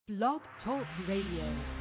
Blog Talk Radio.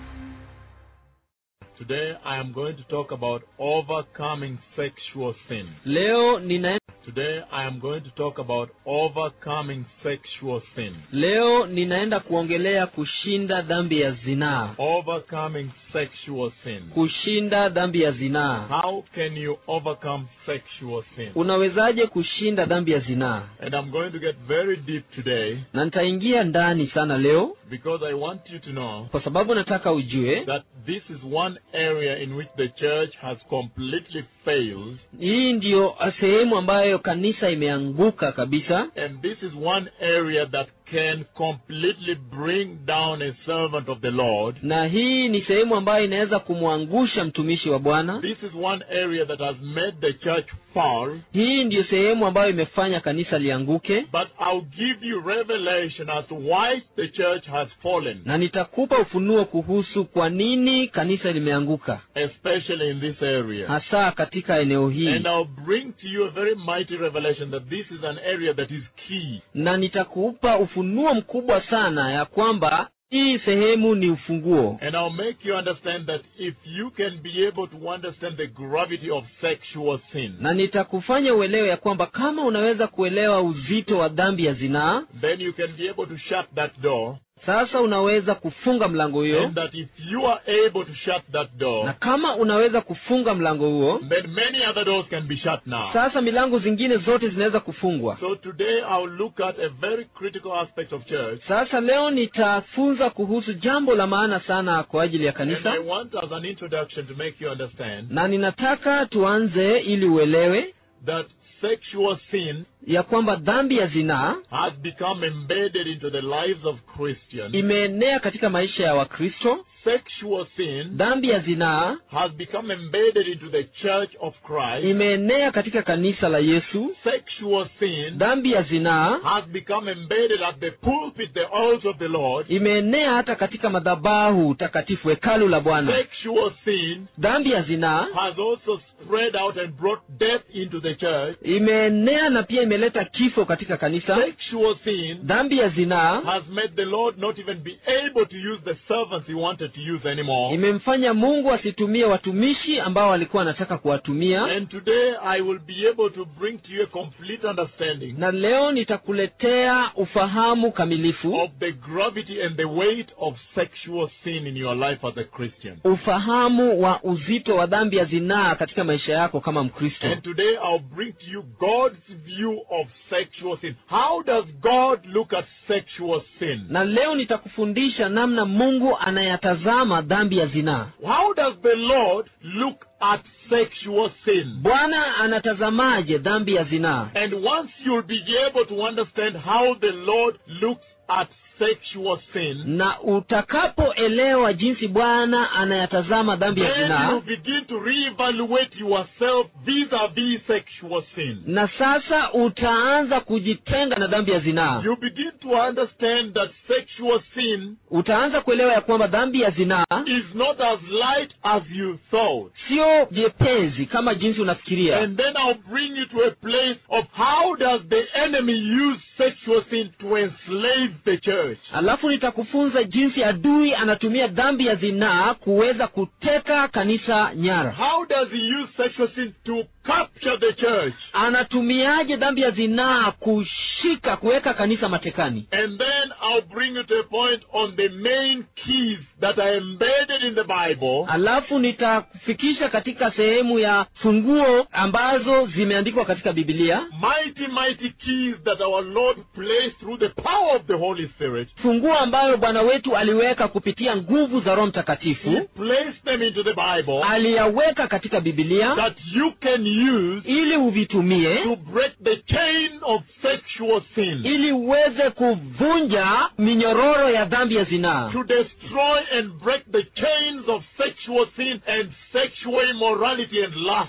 Today I am going to talk about overcoming sexual sin. leo nina Today I am going to talk about overcoming sexual sin. leo ninaenda kuongelea kushinda dhambi ya zinaa Overcoming sexual sin. kushinda dhambi ya zinaa How can you overcome sexual sin? unawezaje kushinda dhambi ya zinaa And I'm going to get very deep today na nitaingia ndani sana leo because I want you to know kwa sababu nataka ujue that this is one area in which the church has completely failed hii ndiyo sehemu ambayo kanisa imeanguka kabisa and this is one area that can completely bring down a servant of the Lord na hii ni sehemu ambayo inaweza kumwangusha mtumishi wa bwana This is one area that has made the church fall, hii ndiyo sehemu ambayo imefanya kanisa lianguke but I'll give you revelation as to why the church has fallen, na nitakupa ufunuo kuhusu kwa nini kanisa limeanguka especially in this area. hasa katika eneo hii And I'll bring to you a very mighty revelation that this is an area that is key. na nitakupa ufunuo mkubwa sana ya kwamba hii sehemu ni ufunguo And I'll make you understand that if you can be able to understand the gravity of sexual sin, na nitakufanya uelewe ya kwamba kama unaweza kuelewa uzito wa dhambi ya zinaa then you can be able to shut that door. sasa unaweza kufunga mlango huyo And that if you are able to shut that na door, kama unaweza kufunga mlango huo then many other doors can be shut now. sasa milango zingine zote zinaweza kufungwa So today I'll look at a very critical aspect of church. sasa leo nitafunza kuhusu jambo la maana sana kwa ajili ya And I kanisa want as an introduction to make you understand na ninataka tuanze ili uelewe that sexual sin ya kwamba dhambi ya zinaa has become embedded into the lives of Christians. imeenea katika maisha ya wakristo Sexual sin dhambi ya zinaa has become embedded into the church of Christ. imeenea katika kanisa la yesu Sexual sin dhambi ya zinaa has become embedded at the pulpit, the altar of the Lord. imeenea hata katika madhabahu takatifu hekalu la bwana Sexual sin dhambi ya zinaa has also spread out and brought death into the church. imeenea na pia imeleta kifo katika kanisa Sexual sin dhambi ya zinaa has made the Lord not even be able to use the servants he wanted to use anymore. imemfanya mungu asitumie watumishi ambao alikuwa anataka kuwatumia And today I will be able to bring to you a complete understanding na leo nitakuletea ufahamu kamilifu of the gravity and the weight of sexual sin in your life as a Christian. ufahamu wa uzito wa dhambi ya zinaa katika maisha yako kama mkristo And today I'll bring to you God's view of sexual sin. How does God look at sexual sin? na leo nitakufundisha namna mungu anayatazama dhambi ya zinaa How does the Lord look at sexual sin? bwana anatazamaje dhambi ya zinaa And once you'll be able to understand how the Lord looks at sexual sin, na utakapoelewa jinsi bwana anayatazama dhambi ya then you zinaa begin to reevaluate yourself vis-a-vis sexual sin. na sasa utaanza kujitenga na dhambi ya zinaa You begin to understand that sexual sin utaanza kuelewa ya kwamba dhambi ya zinaa is not as light as you thought. sio jepezi kama jinsi unafikiria And then I'll bring you to a place of how does the enemy use sexual sin to enslave the church. alafu nitakufunza jinsi adui anatumia dhambi ya zinaa kuweza kuteka kanisa nyara How does he use sexual sin to capture the church? anatumiaje dhambi ya zinaa kushika kuweka kanisa matekani And then I'll bring you to a point on the main keys that are embedded in the Bible alafu nitakufikisha katika sehemu ya funguo ambazo zimeandikwa katika bibilia mighty, mighty keys that our Lord placed through the power of the Holy Spirit. funguo ambayo bwana wetu aliweka kupitia nguvu za roho He mtakatifu placed them into the Bible aliyaweka katika bibilia that you can use ili uvitumie to break the chain of sexual sin, ili uweze kuvunja minyororo ya dhambi ya zinaa to destroy and break the chains of sexual sin and sexual immorality and lust.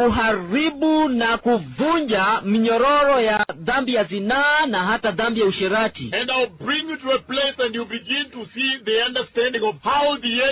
kuharibu na kuvunja minyororo ya dhambi ya zinaa na hata dhambi ya usherati And I'll bring you to a place and you begin to see the understanding of how the enemy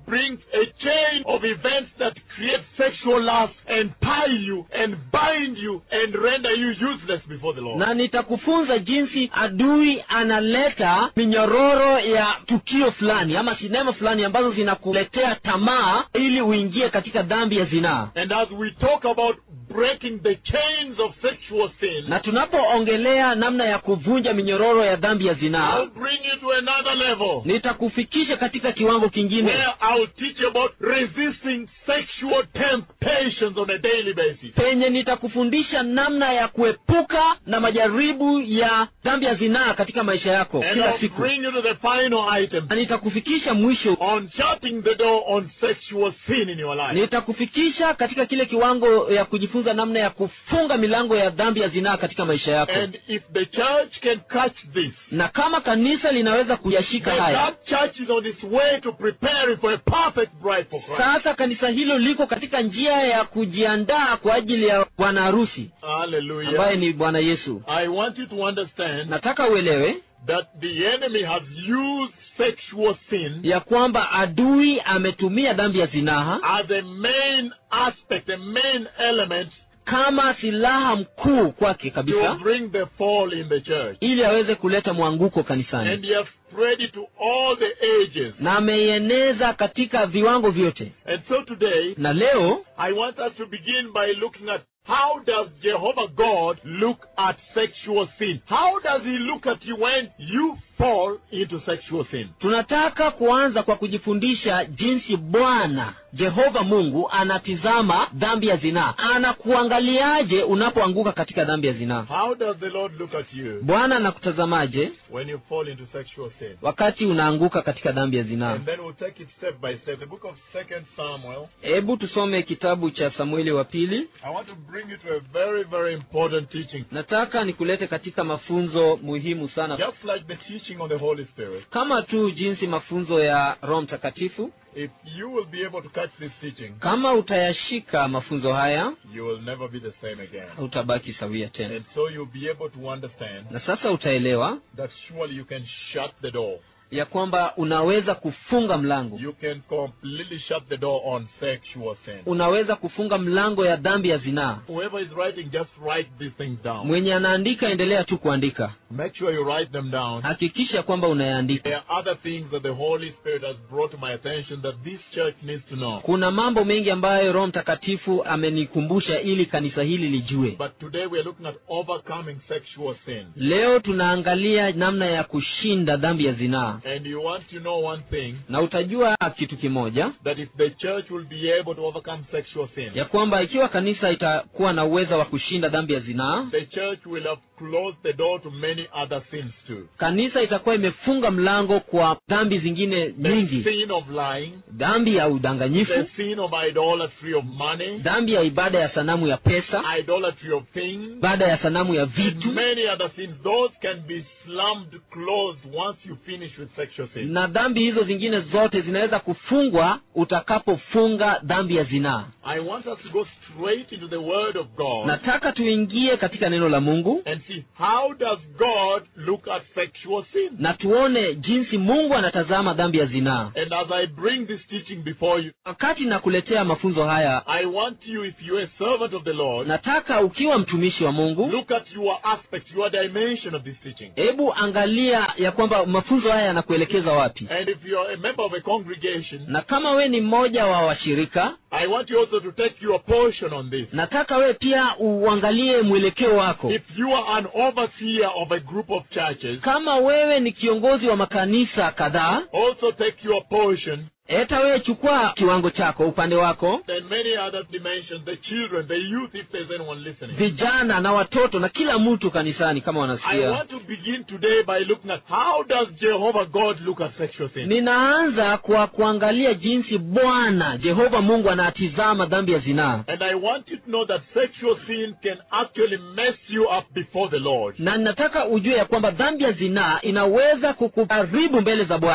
brings a chain of events that create sexual lust and tie you and bind you and render you useless before the Lord. na nitakufunza jinsi adui analeta minyororo ya tukio fulani ama sinema fulani ambazo zinakuletea tamaa ili uingie katika dhambi ya zinaa And as we talk about breaking the chains of sexual sin, na tunapoongelea namna ya kuvunja minyororo ya dhambi ya zinaa I'll bring you to another level nitakufikisha katika kiwango kingine where I'll teach you about resisting sexual temptations on a daily basis. penye nitakufundisha namna ya kuepuka na majaribu ya dhambi ya zinaa katika maisha yako And kila I'll siku bring you to the final item na nitakufikisha mwisho on shutting the door on sexual sin in your life. nitakufikisha katika kile kiwango ya kujifunza namna ya kufunga milango ya dhambi ya zinaa katika maisha yako And if the church can catch this, na kama kanisa linaweza kuyashika then haya that church is on its way to preparing for a perfect bride for Christ. sasa kanisa hilo liko katika njia ya kujiandaa kwa ajili ya bwana harusi ambaye Hallelujah. ni bwana yesu I want you to understand nataka uelewe that the enemy has used sexual sin ya kwamba adui ametumia dhambi ya zinaha as a main aspect, a main element kama silaha mkuu kwake to kabisa bring the fall in the church. ili aweze kuleta mwanguko kanisani And he has spread it to all the ages. na ameieneza katika viwango vyote And so today, na leo I want us to begin by looking at how does Jehovah God look at sexual sin? How does he look at you when you fall into sexual sin? tunataka kuanza kwa kujifundisha jinsi bwana jehova mungu anatizama dhambi ya zinaa anakuangaliaje unapoanguka katika dhambi ya zinaa How does the Lord look at you bwana anakutazamaje when you fall into sexual sin? wakati unaanguka katika dhambi ya zinaa And then we'll take it step by step. The book of Second Samuel. hebu tusome kitabu cha samueli wa pili I want to bring you to a very, very important teaching. nataka nikulete katika mafunzo muhimu sana Just like the teaching on the Holy Spirit. kama tu jinsi mafunzo ya roho mtakatifu If you will be able to catch this teaching, kama utayashika mafunzo haya you will never be the same again. utabaki sawia tena And so you'll be able to understand na sasa utaelewa that surely you can shut the door. ya kwamba unaweza kufunga mlango You can completely shut the door on sexual sin. unaweza kufunga mlango ya dhambi ya zinaa Whoever is writing, just write these things down. mwenye anaandika endelea tu kuandika Make sure you write them down. hakikisha kwamba unayaandika There are other things that the Holy Spirit has brought to my attention that this church needs to know. kuna mambo mengi ambayo roho mtakatifu amenikumbusha ili kanisa hili lijue But today we are looking at overcoming sexual sin. leo tunaangalia namna ya kushinda dhambi ya zinaa And you want to know one thing na utajua kitu kimoja that if the church will be able to overcome sexual sin, ya kwamba ikiwa kanisa itakuwa na uwezo wa kushinda dhambi ya zinaa the church will have closed the door to many other sins too. kanisa itakuwa imefunga mlango kwa dhambi zingine The nyingi sin of lying, dhambi ya udanganyifu the sin of idolatry of money, dhambi ya ibada ya sanamu ya pesa idolatry of things, ibada ya sanamu ya and vitu many other sins. Those can be slammed closed once you finish with sexual sin. na dhambi hizo zingine zote zinaweza kufungwa utakapofunga dhambi ya zinaa I want us to go straight into the Word of God nataka tuingie katika neno la mungu and see how does God look at sexual sin. na tuone jinsi mungu anatazama dhambi ya zinaa And as I bring this teaching before you, wakati nakuletea mafunzo haya I want you, if you're a servant of the Lord, nataka ukiwa mtumishi wa mungu look at your aspect, your dimension of this teaching. hebu angalia ya kwamba mafunzo haya yanakuelekeza wapi And if you're a member of a congregation, na kama we ni mmoja wa washirika I want you also to take your portion on this. nataka we pia uangalie mwelekeo wako If you are an overseer of a group of churches, kama wewe ni kiongozi wa makanisa kadhaa also take your portion. hata wewe chukua kiwango chako upande wako Then many other dimensions, the children, the youth, if there's anyone listening. vijana na watoto na kila mtu kanisani kama I wanasikia want to begin today by looking at how does Jehovah God look at sexual sin? ninaanza kwa kuangalia jinsi bwana jehova mungu anatizama dhambi ya zinaa And I want you to know that sexual sin can actually mess you up before the Lord. na ninataka ujue ya kwamba dhambi ya zinaa inaweza kukuharibu mbele za bwana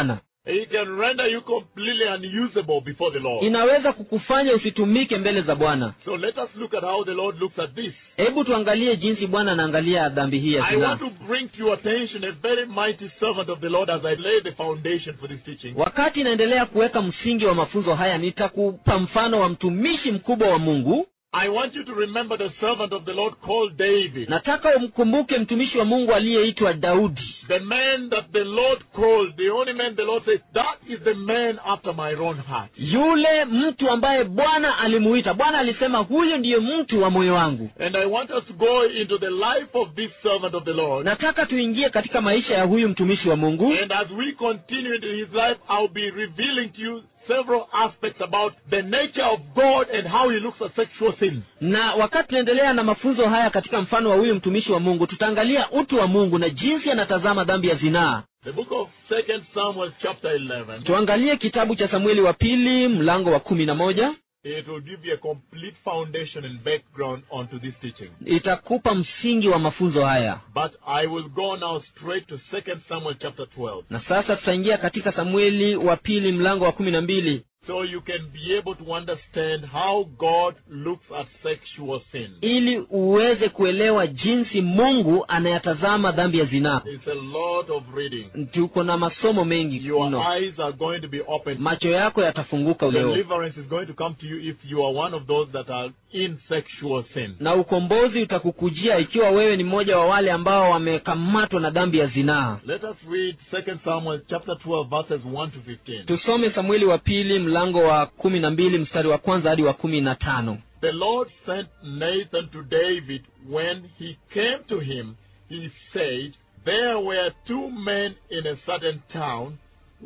He can render you completely unusable before the Lord. inaweza kukufanya usitumike mbele za bwana So let us look at how the Lord looks at this. hebu tuangalie jinsi bwana anaangalia dhambi hii ya I zinaa want to bring to your attention a very mighty servant of the Lord as I lay the foundation for this teaching. wakati inaendelea kuweka msingi wa mafunzo haya nitakupa mfano wa mtumishi mkubwa wa mungu I want you to remember the servant of the Lord called David, nataka umkumbuke mtumishi wa mungu aliyeitwa daudi the man that the Lord called, the only man the Lord says, that is the man after my own heart. yule mtu ambaye bwana alimuita bwana alisema huyu ndiye mtu wa moyo wangu And I want us to go into the life of this servant of the Lord. nataka tuingie katika maisha ya huyu mtumishi wa mungu And as we continue into his life, I'll be revealing to you several aspects about the nature of God and how he looks at sexual sins. na wakati tunaendelea na mafunzo haya katika mfano wa huyu mtumishi wa mungu tutaangalia utu wa mungu na jinsi anatazama dhambi ya zinaa The book of Second Samuel chapter 11, tuangalie kitabu cha samueli wa pili mlango wa kumi na moja it will give you a complete foundation and background onto this teaching. itakupa msingi wa mafunzo haya But I will go now straight to Second Samuel chapter 12. na sasa tutaingia katika samueli wa pili mlango wa kumi na mbili So you can be able to understand how God looks at sexual sin. ili uweze kuelewa jinsi mungu anayatazama dhambi ya zinaa It's a lot of reading. tuko na masomo mengi Your mno eyes are going to be opened. macho yako yatafunguka leo Deliverance is going to come to you if you are one of those that are in sexual sin. na ukombozi utakukujia ikiwa wewe ni mmoja wa wale ambao wamekamatwa na dhambi ya zinaa Let us read 2 Samuel chapter 12 verses 1 to 15. tusome samueli wa pili mlango wa kumi na mbili mstari wa kwanza hadi wa kumi na tano The Lord sent Nathan to David. When he came to him, he said, There were two men in a certain town,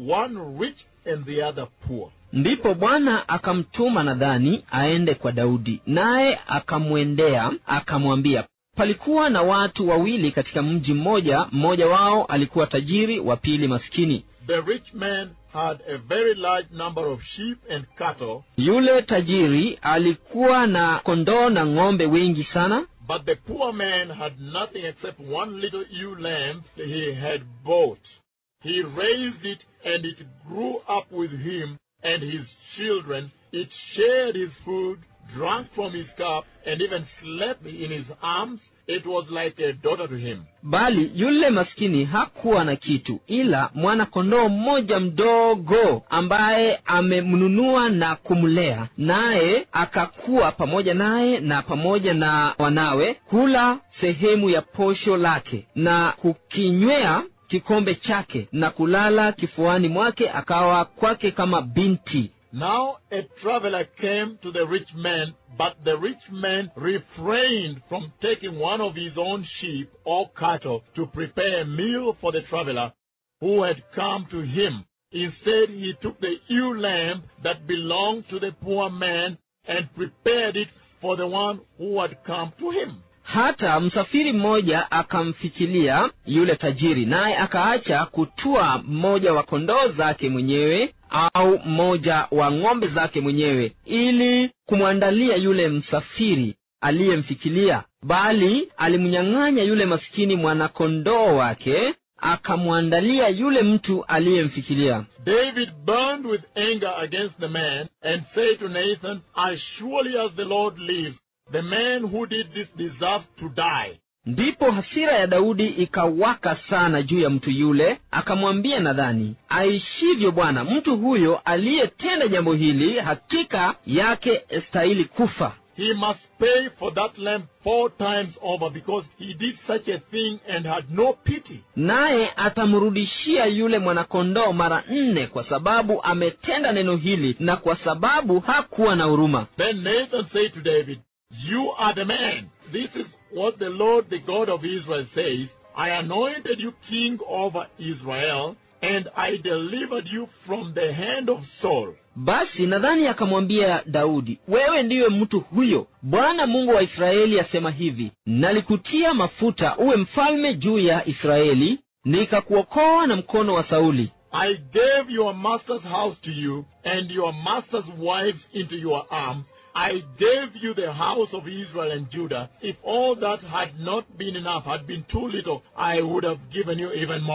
one rich and the other poor. ndipo bwana akamtuma nadhani aende kwa daudi naye akamwendea akamwambia palikuwa na watu wawili katika mji mmoja mmoja wao alikuwa tajiri wa pili maskini The rich man had a very large number of sheep and cattle, yule tajiri alikuwa na kondoo na ng'ombe wengi sana but the poor man had nothing except one little ewe lamb he had bought. He raised it, and it grew up with him and his children. It shared his food, drank from his cup, and even slept in his arms. It was like a daughter to him. bali yule maskini hakuwa na kitu ila mwana kondoo mmoja mdogo ambaye amemnunua na kumlea naye akakuwa pamoja naye na pamoja na wanawe kula sehemu ya posho lake na kukinywea kikombe chake na kulala kifuani mwake akawa kwake kama binti Now a traveler came to the rich man, but the rich man refrained from taking one of his own sheep or cattle to prepare a meal for the traveler who had come to him. Instead, he took the ewe lamb that belonged to the poor man and prepared it for the one who had come to him. hata msafiri mmoja akamfikilia yule tajiri naye akaacha kutua mmoja wa kondoo zake mwenyewe au mmoja wa ng'ombe zake mwenyewe ili kumwandalia yule msafiri aliyemfikilia bali alimnyang'anya yule maskini mwanakondoo wake akamwandalia yule mtu aliyemfikilia David burned with anger against the man and said to Nathan, As surely as the Lord lives, the man who did this deserves to die. ndipo hasira ya daudi ikawaka sana juu ya mtu yule akamwambia nadhani aishivyo bwana mtu huyo aliyetenda jambo hili hakika yake stahili kufa He must pay for that lamb four times over because he did such a thing and had no pity. naye atamrudishia yule mwanakondoo mara nne kwa sababu ametenda neno hili na kwa sababu hakuwa na huruma Then Nathan said to David, You are the man. This is what the Lord, the God of Israel, says I anointed you king over Israel, and I delivered you from the hand of Saul. basi nadhani akamwambia daudi wewe ndiwe mtu huyo bwana mungu wa israeli asema hivi nalikutia mafuta uwe mfalme juu ya israeli nikakuokoa na mkono wa sauli I gave your master's house to you, and your master's wives into your arms. I gave you the house of Israel and Judah. If all that had not been enough, had been too little, I would have given you even more.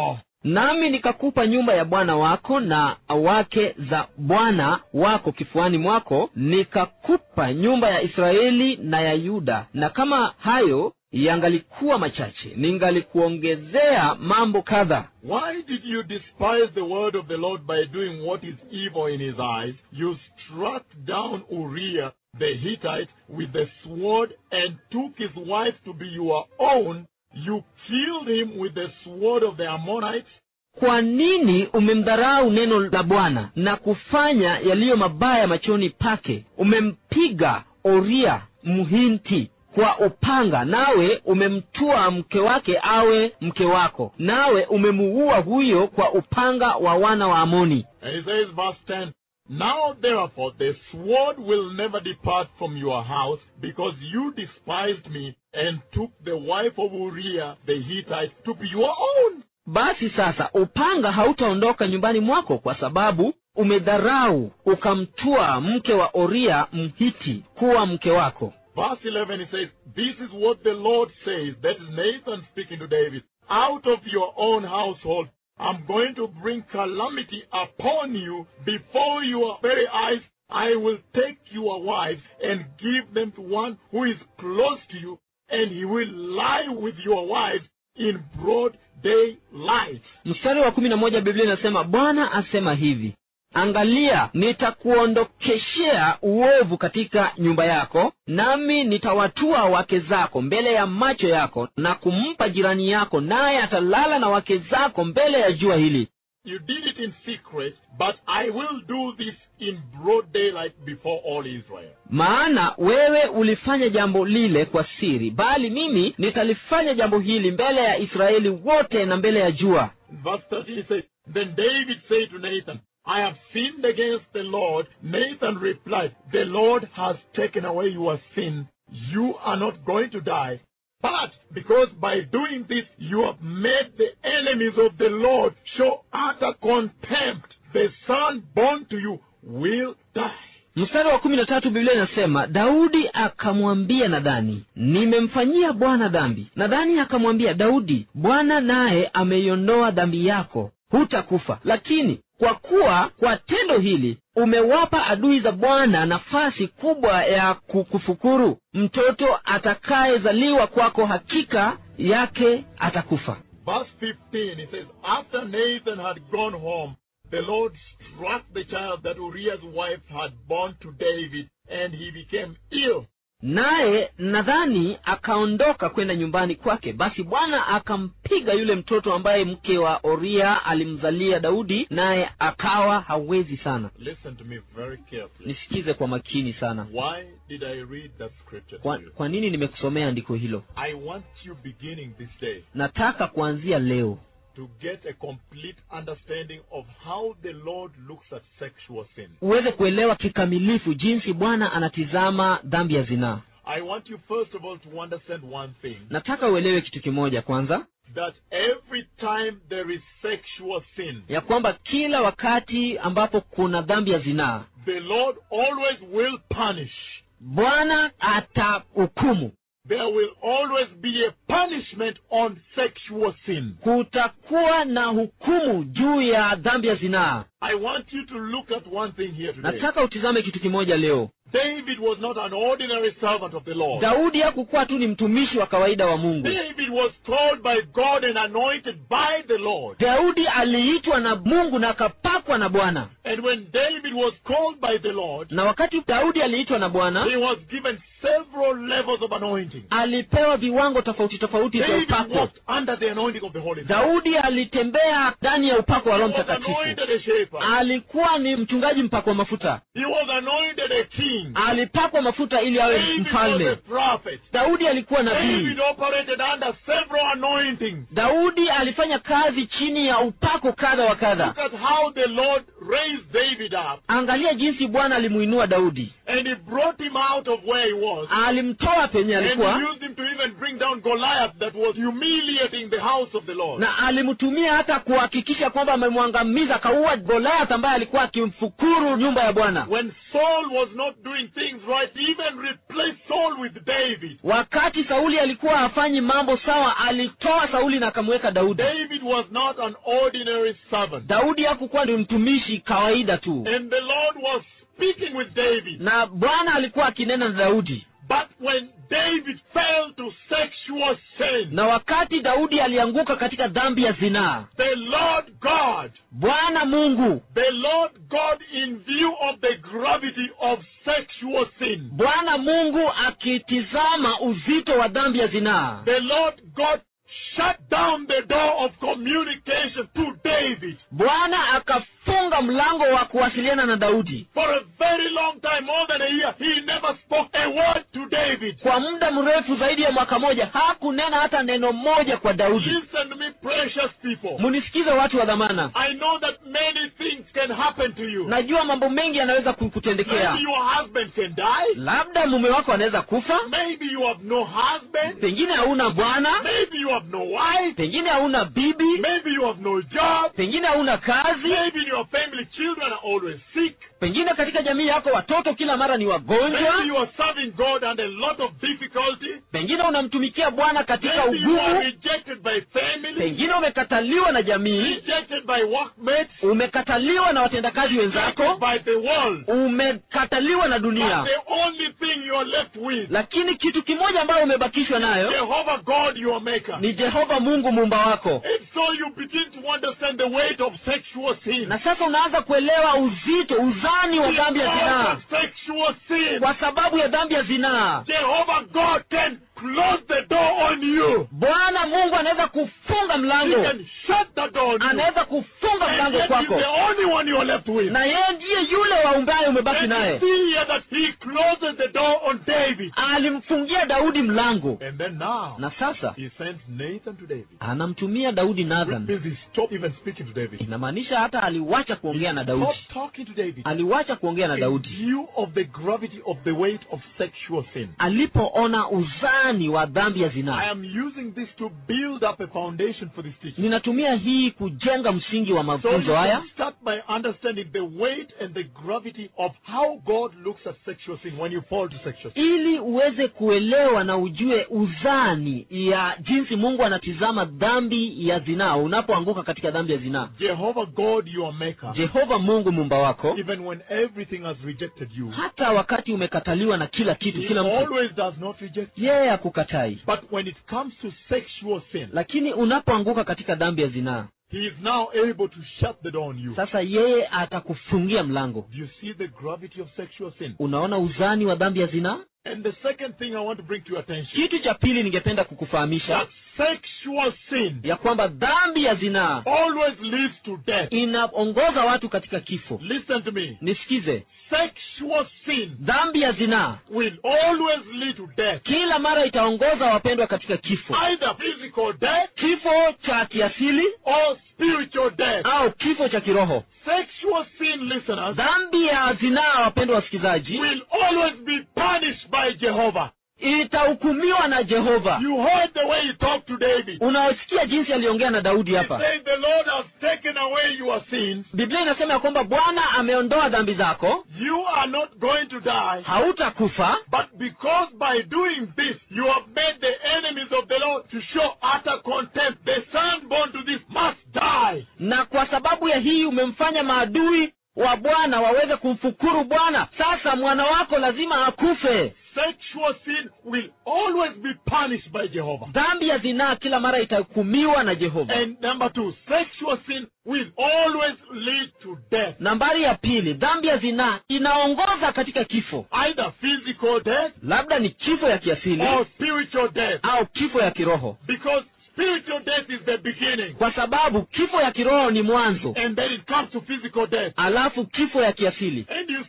nami nikakupa nyumba ya bwana wako na wake za bwana wako kifuani mwako nikakupa nyumba ya israeli na ya yuda na kama hayo yangalikuwa machache ningalikuongezea mambo kadha Why did you despise the word of the Lord by doing what is evil in his eyes? You struck down Uriah the Hittite with the sword and took his wife to be your own. You killed him with the sword of the Ammonites. kwa nini umemdharau neno la bwana na kufanya yaliyo mabaya machoni pake umempiga oria mhinti kwa upanga nawe umemtua mke wake awe mke wako nawe umemuua huyo kwa upanga wa wana wa amoni And he says, verse 10, Now therefore the sword will never depart from your house, because you despised me and took the wife of Uriah the Hittite to be your own. basi sasa upanga hautaondoka nyumbani mwako kwa sababu umedharau ukamtua mke wa oria mhiti kuwa mke wako Verse 11 he says, This is what the Lord says. That is Nathan speaking to David. Out of your own household, I'm going to bring calamity upon you before your very eyes. I will take your wives and give them to one who is close to you, and he will lie with your wives in broad daylight. mstari wa kumi na moja biblia inasema bwana asema hivi angalia nitakuondokeshea uovu katika nyumba yako nami nitawatua wake zako mbele ya macho yako na kumpa jirani yako naye atalala na wake zako mbele ya jua hili You did it in secret, but I will do this in broad daylight before all Israel. maana wewe ulifanya jambo lile kwa siri bali mimi nitalifanya jambo hili mbele ya israeli wote na mbele ya jua Verse 13 it says, Then David said to Nathan, I have sinned against the Lord. Nathan replied, The Lord has taken away your sin. You are not going to die. But because by doing this you have made the enemies of the Lord show utter contempt, the son born to you will die. mstari wa kumi na tatu biblia inasema daudi akamwambia nadhani nimemfanyia bwana dhambi nadhani akamwambia daudi bwana naye ameiondoa dhambi yako hutakufa lakini kwa kuwa kwa tendo hili umewapa adui za bwana nafasi kubwa ya kukufukuru mtoto atakayezaliwa kwako hakika yake atakufa Verse 15, it says, After Nathan had gone home, the Lord struck the child that Uriah's wife had born to David, and he became ill. naye nadhani akaondoka kwenda nyumbani kwake basi bwana akampiga yule mtoto ambaye mke wa oria alimzalia daudi naye akawa hawezi sana Listen to me very carefully. nisikize kwa makini sana Why did I read that scripture kwa, to you? kwa nini nimekusomea andiko hilo I want you beginning this day nataka kuanzia leo to get a complete understanding of how the Lord looks at sexual sin. uweze kuelewa kikamilifu jinsi bwana anatizama dhambi ya zinaa I want you first of all to understand one thing nataka uelewe kitu kimoja kwanza that every time there is sexual sin, ya kwamba kila wakati ambapo kuna dhambi ya zinaa the Lord always will punish. bwana atahukumu There will always be a punishment on sexual sin. kutakuwa na hukumu juu ya dhambi ya zinaa I want you to look at one thing here today. nataka utizame kitu kimoja leo David was not an ordinary servant of the Lord. daudi hakukuwa tu ni mtumishi wa kawaida wa mungu David was called by God and anointed by the Lord. daudi aliitwa na mungu na akapakwa na bwana And when David was called by the Lord, na wakati daudi aliitwa na bwana he was given several levels of anointing. alipewa viwango tofauti tofauti vya David upako walked under the anointing of the Holy Spirit. daudi alitembea ndani ya upako wa He roho was mtakatifu anointed a shepherd. alikuwa ni mchungaji mpako wa mafuta He was anointed a king. alipakwa mafuta ili awe David was a mfalme prophet. daudi alikuwa nabii David operated under several anointings. daudi alifanya kazi chini ya upako kadha wa kadha Look at how the Lord raised David David up angalia jinsi bwana alimuinua daudi and he brought him out of where he was. alimtoa penye And he alikuwa used him to even bring down Goliath that was humiliating the house of the Lord. na alimtumia hata kuhakikisha kwamba amemwangamiza akaua goliath ambaye alikuwa akimfukuru nyumba ya bwana When Saul was not doing things right, he even replaced Saul with David. wakati sauli alikuwa hafanyi mambo sawa alitoa sauli na akamweka daudi David was not an ordinary servant. daudi hakukuwa ni mtumishi kawaida tu And the Lord was speaking with David. na bwana alikuwa akinena na daudi But when David fell to sexual sin, na wakati daudi alianguka katika dhambi ya zinaa the Lord God, bwana mungu the Lord God, in view of the gravity of sexual sin, bwana mungu akitizama uzito wa dhambi ya zinaa the Lord God shut down the door of communication to David. bwana akafunga mlango wa kuwasiliana na daudi For a very long time, more than a year, he never spoke a word to David. kwa muda mrefu zaidi ya mwaka moja hakunena hata neno moja kwa daudi Listen to me, precious people. munisikize watu wa dhamana I know that many things can happen to you. najua mambo mengi yanaweza kukutendekea Maybe your husband can die. labda mume wako anaweza kufa Maybe you have no husband. pengine hauna bwana Maybe you have no wife. pengine hauna bibi Maybe you have no job. pengine hauna kazi Maybe your family children are always sick. pengine katika jamii yako watoto kila mara ni Maybe wagonjwa you are serving God under a lot of difficulty. pengine unamtumikia bwana katika Maybe you are ugumu rejected by family, pengine umekataliwa na jamii rejected by workmates, umekataliwa na watendakazi rejected wenzako by the world. umekataliwa na But dunia the only thing you are left with, lakini kitu kimoja ambayo umebakishwa nayo Jehovah God, your maker. ni jehova mungu muumba wako And so you begin to understand the weight of sexual sin. na sasa unaanza kuelewa uzito uzani wa dhambi ya Because zinaa of sexual sin, kwa sababu ya dhambi ya zinaa Jehovah God can close the door on you. bwana mungu anaweza kufunga He mlango can shut the door on you. anaweza kufunga And mlango yet he's kwako the only one you are left with. na yeye ndiye yule waumbaye umebaki And you naye see here that he closes the door on David. alimfungia daudi mlango And then now, na sasa he sends Nathan to David. anamtumia daudi Which nathan means he stopped even speaking to David. inamaanisha hata aliwacha kuongea na daudi Stopped talking to David. aliwacha kuongea na In daudi view of the gravity of the weight of sexual sin. alipoona uzani wa dhambi ya I zinaa am using this to build up a foundation for this teaching. ninatumia hii kujenga msingi wa So you mafunzo haya can start by understanding the weight and the gravity of how God looks at sexual sin when you fall to sexual sin. ili uweze kuelewa na ujue uzani ya jinsi mungu anatizama dhambi ya zinaa unapoanguka katika dhambi ya zinaa Jehovah God, your maker, jehova mungu mumba wako even when everything has rejected you, hata wakati umekataliwa na kila kitu He kila mtu always does not reject you. yeye akukatai But when it comes to sexual sin, lakini unapoanguka katika dhambi ya zinaa He is now able to shut the door on you. sasa yeye atakufungia mlango Do you see the gravity of sexual sin? unaona uzani wa dhambi ya zinaa And the second thing I want to bring to your attention kitu cha pili ningependa kukufahamisha that sexual sin ya kwamba dhambi ya zinaa always leads to death. inaongoza watu katika kifo Listen to me. nisikize Sexual sin dhambi ya zinaa will always lead to death. kila mara itaongoza wapendwa katika kifo Either physical death kifo cha kiasili or spiritual death. au kifo cha kiroho Sexual sin, listeners, dhambi ya zinaa wapendwa wasikilizaji will always be punished by Jehovah. itahukumiwa na jehova You heard the way he talked to David. unaosikia jinsi aliongea na daudi He hapa said, The Lord has taken away your sins. biblia inasema ya kwamba bwana ameondoa dhambi zako You are not going to die. hautakufa But because by doing this, you have made the enemies of the Lord to show utter contempt. The son born to this must die. na kwa sababu ya hii umemfanya maadui wa bwana waweze kumfukuru bwana sasa mwana wako lazima akufe Sexual sin will always be punished by Jehovah. dhambi ya zinaa kila mara itahukumiwa na jehova And number two, sexual sin will always lead to death. nambari ya pili dhambi ya zinaa inaongoza katika kifo Either physical death labda ni kifo ya kiasili or spiritual death. au kifo ya kiroho Because spiritual death is the beginning. kwa sababu kifo ya kiroho ni mwanzo And then it comes to physical death. alafu kifo ya kiasili And you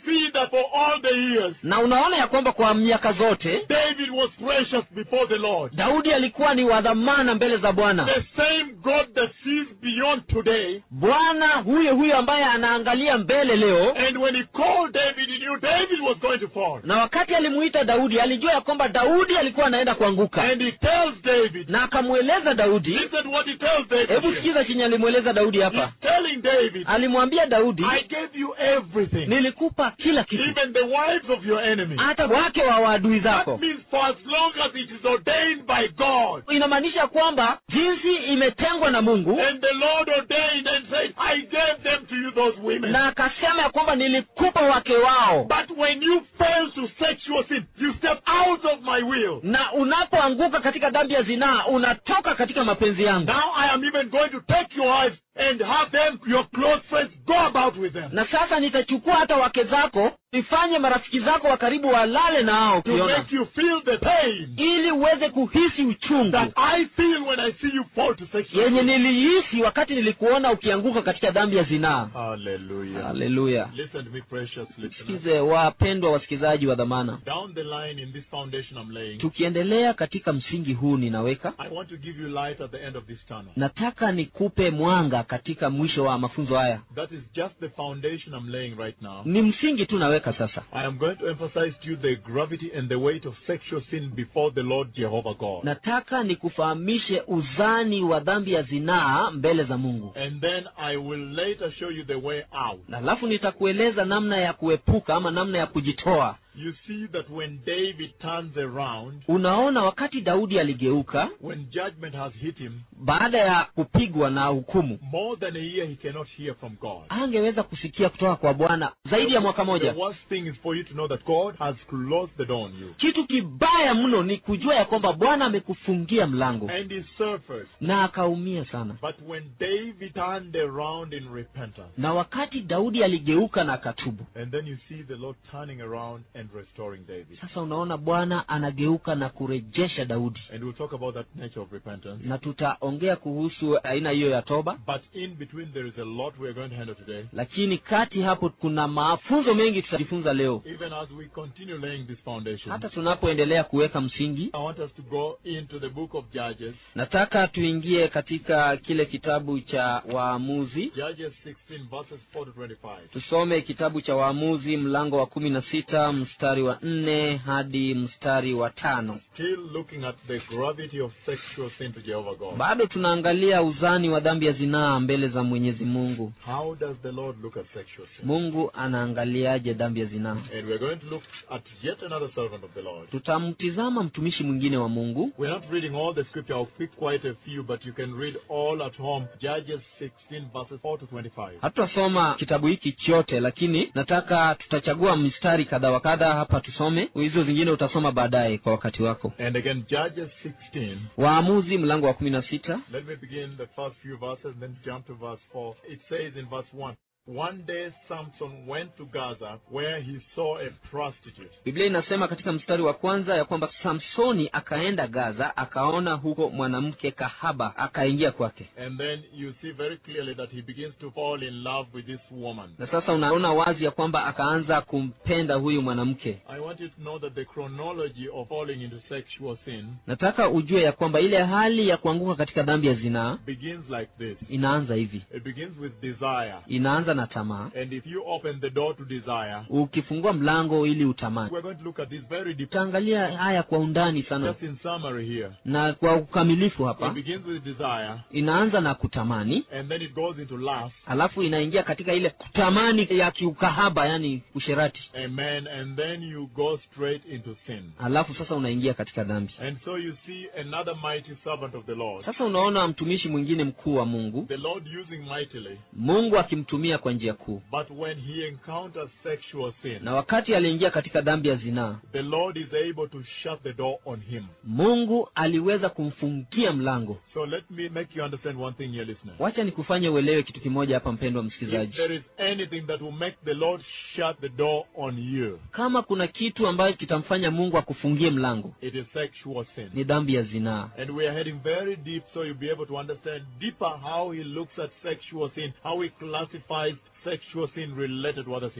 see that for all the years, na unaona ya kwamba kwa miaka zote David was precious before the Lord. daudi alikuwa ni wa dhamana mbele za bwana The same God that sees beyond today. bwana huyo huyo ambaye anaangalia mbele leo And when he called David, he knew David was going to fall. na wakati alimuita daudi alijua ya kwamba daudi alikuwa anaenda kuanguka And he tells David, na akamweleza daudi listen what he tells David. hebu here. sikiza chenye alimweleza daudi hapa He's telling David, alimwambia daudi I gave you everything, nilikupa kila kitu even the wives of your enemies. hata wake wa waadui That zako means for as long as it is ordained by God. inamaanisha kwamba jinsi imetengwa na mungu And the Lord ordained and said, I gave them to you, those women. na akasema ya kwamba nilikupa wake wao But when you fail to sexual sin, you step out of my will. na unapoanguka katika dhambi ya zinaa unatoka katika mapenzi yangu Now I am even going to take your wives and have them, your close friends, go about with them. na sasa nitachukua hata wake zako nifanye marafiki zako wa karibu walale na hao To ukiona make you feel the pain ili uweze kuhisi uchungu that I feel when I see you fall to sexual yenye sin. nilihisi wakati nilikuona ukianguka katika dhambi ya zinaa Hallelujah. haleluya Listen to me, precious listeners. sikize wapendwa wasikilizaji wa dhamana Down the line in this foundation I'm laying, tukiendelea katika msingi huu ninaweka I want to give you light at the end of this tunnel. nataka nikupe mwanga katika mwisho wa mafunzo haya That is just the foundation I'm laying right now. ni msingi tu naweka sasa I am going to emphasize to you the gravity and the weight of sexual sin before the Lord Jehovah God. nataka nikufahamishe uzani wa dhambi ya zinaa mbele za mungu And then I will later show you the way out. na alafu nitakueleza namna ya kuepuka ama namna ya kujitoa You see that when David turns around, unaona wakati daudi aligeuka when judgment has hit him, baada ya kupigwa na hukumu more than a year he cannot hear from God. angeweza kusikia kutoka kwa bwana zaidi ya mwaka moja The worst thing is for you to know that God has closed the door on you. kitu kibaya mno ni kujua ya kwamba bwana amekufungia mlango And he suffers. na akaumia sana But when David turned around in repentance, na wakati daudi aligeuka na akatubu and then you see the Lord turning around and restoring David. sasa unaona bwana anageuka na kurejesha daudi And we'll talk about that nature of repentance. na tutaongea kuhusu aina hiyo ya toba But in between, there is a lot we are going to handle today. lakini kati hapo kuna mafunzo mengi tutajifunza leo Even as we continue laying this foundation, hata tunapoendelea kuweka msingi I want us to go into the book of Judges, nataka tuingie katika kile kitabu cha waamuzi Judges 16, verses 4 to 25. tusome kitabu cha waamuzi mlango wa kumi na sita mstari wa nne hadi mstari wa tano Still looking at the gravity of sexual sin to Jehovah God. bado tunaangalia uzani wa dhambi ya zinaa mbele za mwenyezi mungu How does the Lord look at sexual sin? mungu anaangaliaje dhambi ya zinaa And we're going to look at yet another servant of the Lord. tutamtizama mtumishi mwingine wa mungu We're not reading all the scripture. I'll pick quite a few, but you can read all at home. Judges 16, verses 4 to 25. hatutasoma kitabu hiki chote lakini nataka tutachagua mistari kadha wa kadha hapa tusome hizo zingine utasoma baadaye kwa wakati wako And again, Judges 16. waamuzi mlango wa kumi na sita Let me begin the first few verses and then jump to verse 4. It says in verse 1 One day Samson went to Gaza where he saw a prostitute. biblia inasema katika mstari wa kwanza ya kwamba samsoni akaenda gaza akaona huko mwanamke kahaba akaingia kwake And then you see very clearly that he begins to fall in love with this woman. na sasa unaona wazi ya kwamba akaanza kumpenda huyu mwanamke I want you to know that the chronology of falling into sexual sin nataka ujue ya kwamba ile hali ya kuanguka katika dhambi ya zinaa begins like this inaanza hivi it begins with desire. inaanza na tamaa And if you open the door to desire, ukifungua mlango ili utamani we're going to look at this very deep. tutaangalia haya kwa undani sana Just in summary here. na kwa ukamilifu It hapa begins with desire, inaanza na kutamani and then it goes into lust. alafu inaingia katika ile kutamani ya kiukahaba yani usherati Amen. And then you go straight into sin. alafu sasa unaingia katika dhambi And so you see another mighty servant of the Lord. sasa unaona mtumishi mwingine mkuu wa mungu The Lord using mightily. mungu akimtumia kwa njia kuu But when he encounters sexual sin, na wakati aliingia katika dhambi ya zinaa the Lord is able to shut the door on him. mungu aliweza kumfungia mlango So let me make you understand one thing here, listener. wacha nikufanye uelewe kitu kimoja hapa mpendwa If msikilizaji there is anything that will make the Lord shut the door on you, kama kuna kitu ambacho kitamfanya mungu akufungie mlango it is sexual sin. ni dhambi ya zinaa And we are heading very deep so you'll be able to understand deeper how he looks at sexual sin, how he classifies sexual sin related to other sins.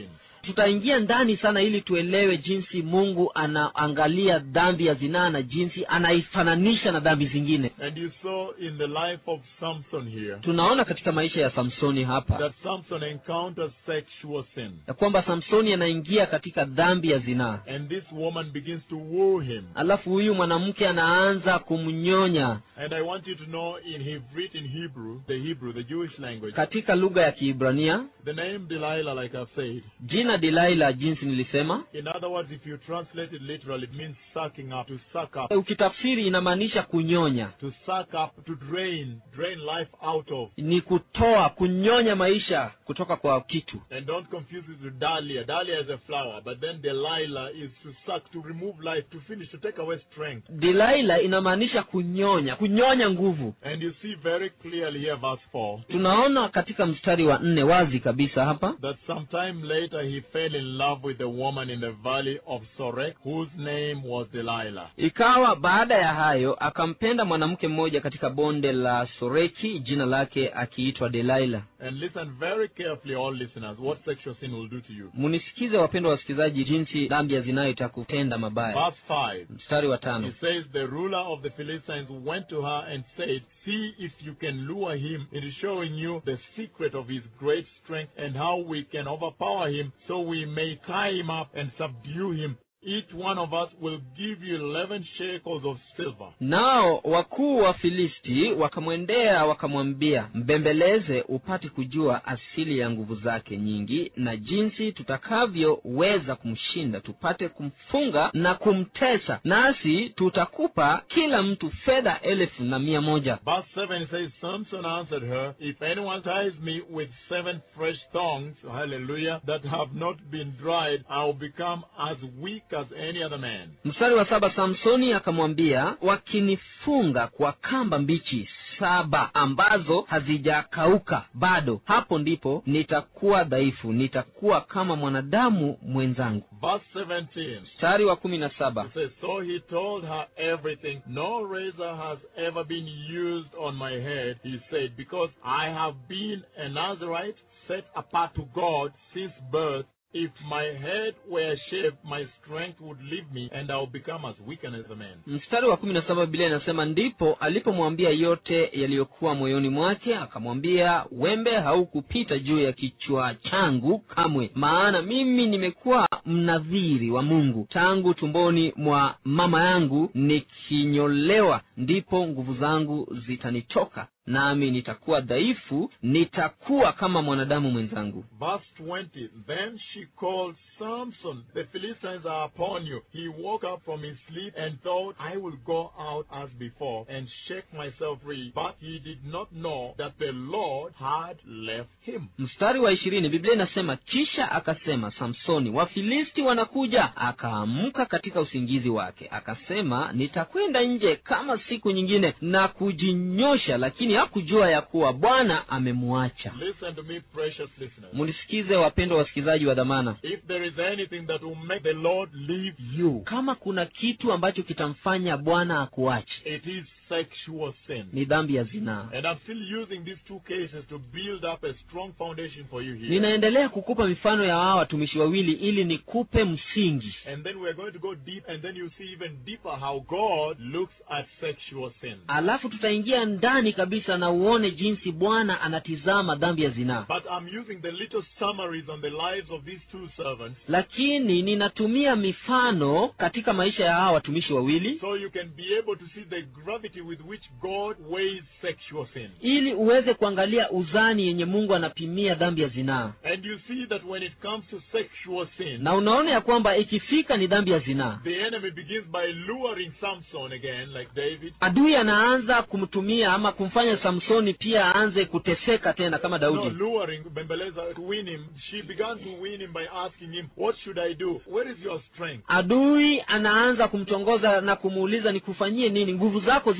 tutaingia ndani sana ili tuelewe jinsi mungu anaangalia dhambi ya zinaa na jinsi anaifananisha na dhambi zingine And you saw in the life of Samson here tunaona katika maisha ya samsoni hapa that Samson encounters sexual sin. ya kwamba samsoni anaingia katika dhambi ya zinaa And this woman begins to woo him. alafu huyu mwanamke anaanza kumnyonya And I want you to know in Hebrew, in Hebrew, the Hebrew, the Jewish language, katika lugha ya kiibrania the name Delilah, like I've said, jina dilaila jinsi nilisema in other words, if you translate it literally, it means sucking up, to suck up, ukitafsiri inamaanisha kunyonya to suck up, to drain, drain life out of. ni kutoa kunyonya maisha kutoka kwa kitu And don't confuse it with Dahlia. Dahlia is a flower, but then Delilah is to suck, to remove life, to finish, to take away strength. dilaila inamaanisha kunyonya kunyonya nguvu And you see very clearly here, verse 4, tunaona katika mstari wa nne wazi kabisa hapa that sometime later he fell in love with a woman in the valley of Sorek, whose name was Delilah. ikawa baada ya hayo akampenda mwanamke mmoja katika bonde la soreki jina lake akiitwa delaila And listen very carefully, all listeners, what sexual sin will do to you. munisikize wapendwa wasikilizaji jinsi dhambi ya zinayo itakutenda mabaya Verse 5. mstari wa tano He says, The ruler of the Philistines went to her and said, See if you can lure him into showing you the secret of his great strength and how we can overpower him so we may tie him up and subdue him. Each one of us will give you eleven shekels of silver. nao wakuu wa filisti wakamwendea wakamwambia mbembeleze upate kujua asili ya nguvu zake nyingi na jinsi tutakavyoweza kumshinda tupate kumfunga na kumtesa nasi tutakupa kila mtu fedha elfu na mia moja Verse 7 it says, Samson answered her, If anyone ties me with seven fresh thongs, hallelujah, that have not been dried, I will become as weak as any other man. mstari wa saba samsoni akamwambia wakinifunga kwa kamba mbichi saba ambazo hazijakauka bado hapo ndipo nitakuwa dhaifu nitakuwa kama mwanadamu mwenzangu Verse 17. mstari wa kumi na saba It says, So he told her everything. No razor has ever been used on my head, he said, because I have been a Nazarite set apart to God since birth. If my head were shaved, my strength would leave me, and I will become as weak as a man. mstari wa kumi na saba biblia inasema ndipo alipomwambia yote yaliyokuwa moyoni mwake akamwambia wembe haukupita juu ya kichwa changu kamwe maana mimi nimekuwa mnadhiri wa mungu tangu tumboni mwa mama yangu nikinyolewa ndipo nguvu zangu zitanitoka nami nitakuwa dhaifu nitakuwa kama mwanadamu mwenzangu Verse 20. Then she called Samson, the Philistines are upon you. He woke up from his sleep and thought, I will go out as before and shake myself free. But he did not know that the Lord had left him. mstari wa ishirini biblia inasema kisha akasema samsoni wafilisti wanakuja akaamka katika usingizi wake akasema nitakwenda nje kama siku nyingine na kujinyosha lakini hakujua ya kuwa bwana amemwacha Listen to me, precious listeners. munisikize wapendwa wasikilizaji wa dhamana If there is anything that will make the Lord leave you, kama kuna kitu ambacho kitamfanya bwana akuache it is sexual sin. ni dhambi ya zinaa And I'm still using these two cases to build up a strong foundation for you here. ninaendelea kukupa mifano ya hawa watumishi wawili ili nikupe msingi And then we're going to go deep, and then you see even deeper how God looks at sexual sin. alafu tutaingia ndani kabisa na uone jinsi bwana anatizama dhambi ya zinaa But I'm using the little summaries on the lives of these two servants lakini ninatumia mifano katika maisha ya hawa watumishi wawili so you can be able to see the gravity with which God weighs sexual sin. ili uweze kuangalia uzani yenye mungu anapimia dhambi ya zinaa And you see that when it comes to sexual sin, na unaona ya kwamba ikifika ni dhambi ya zinaa the enemy begins by luring Samson again, like David. adui anaanza kumtumia ama kumfanya samsoni pia aanze kuteseka tena kama No, daudi luring Bembeleza to win him. She began to win him by asking him, What should I do? Where is your strength? adui anaanza kumtongoza na kumuuliza nikufanyie nini nguvu zako ziko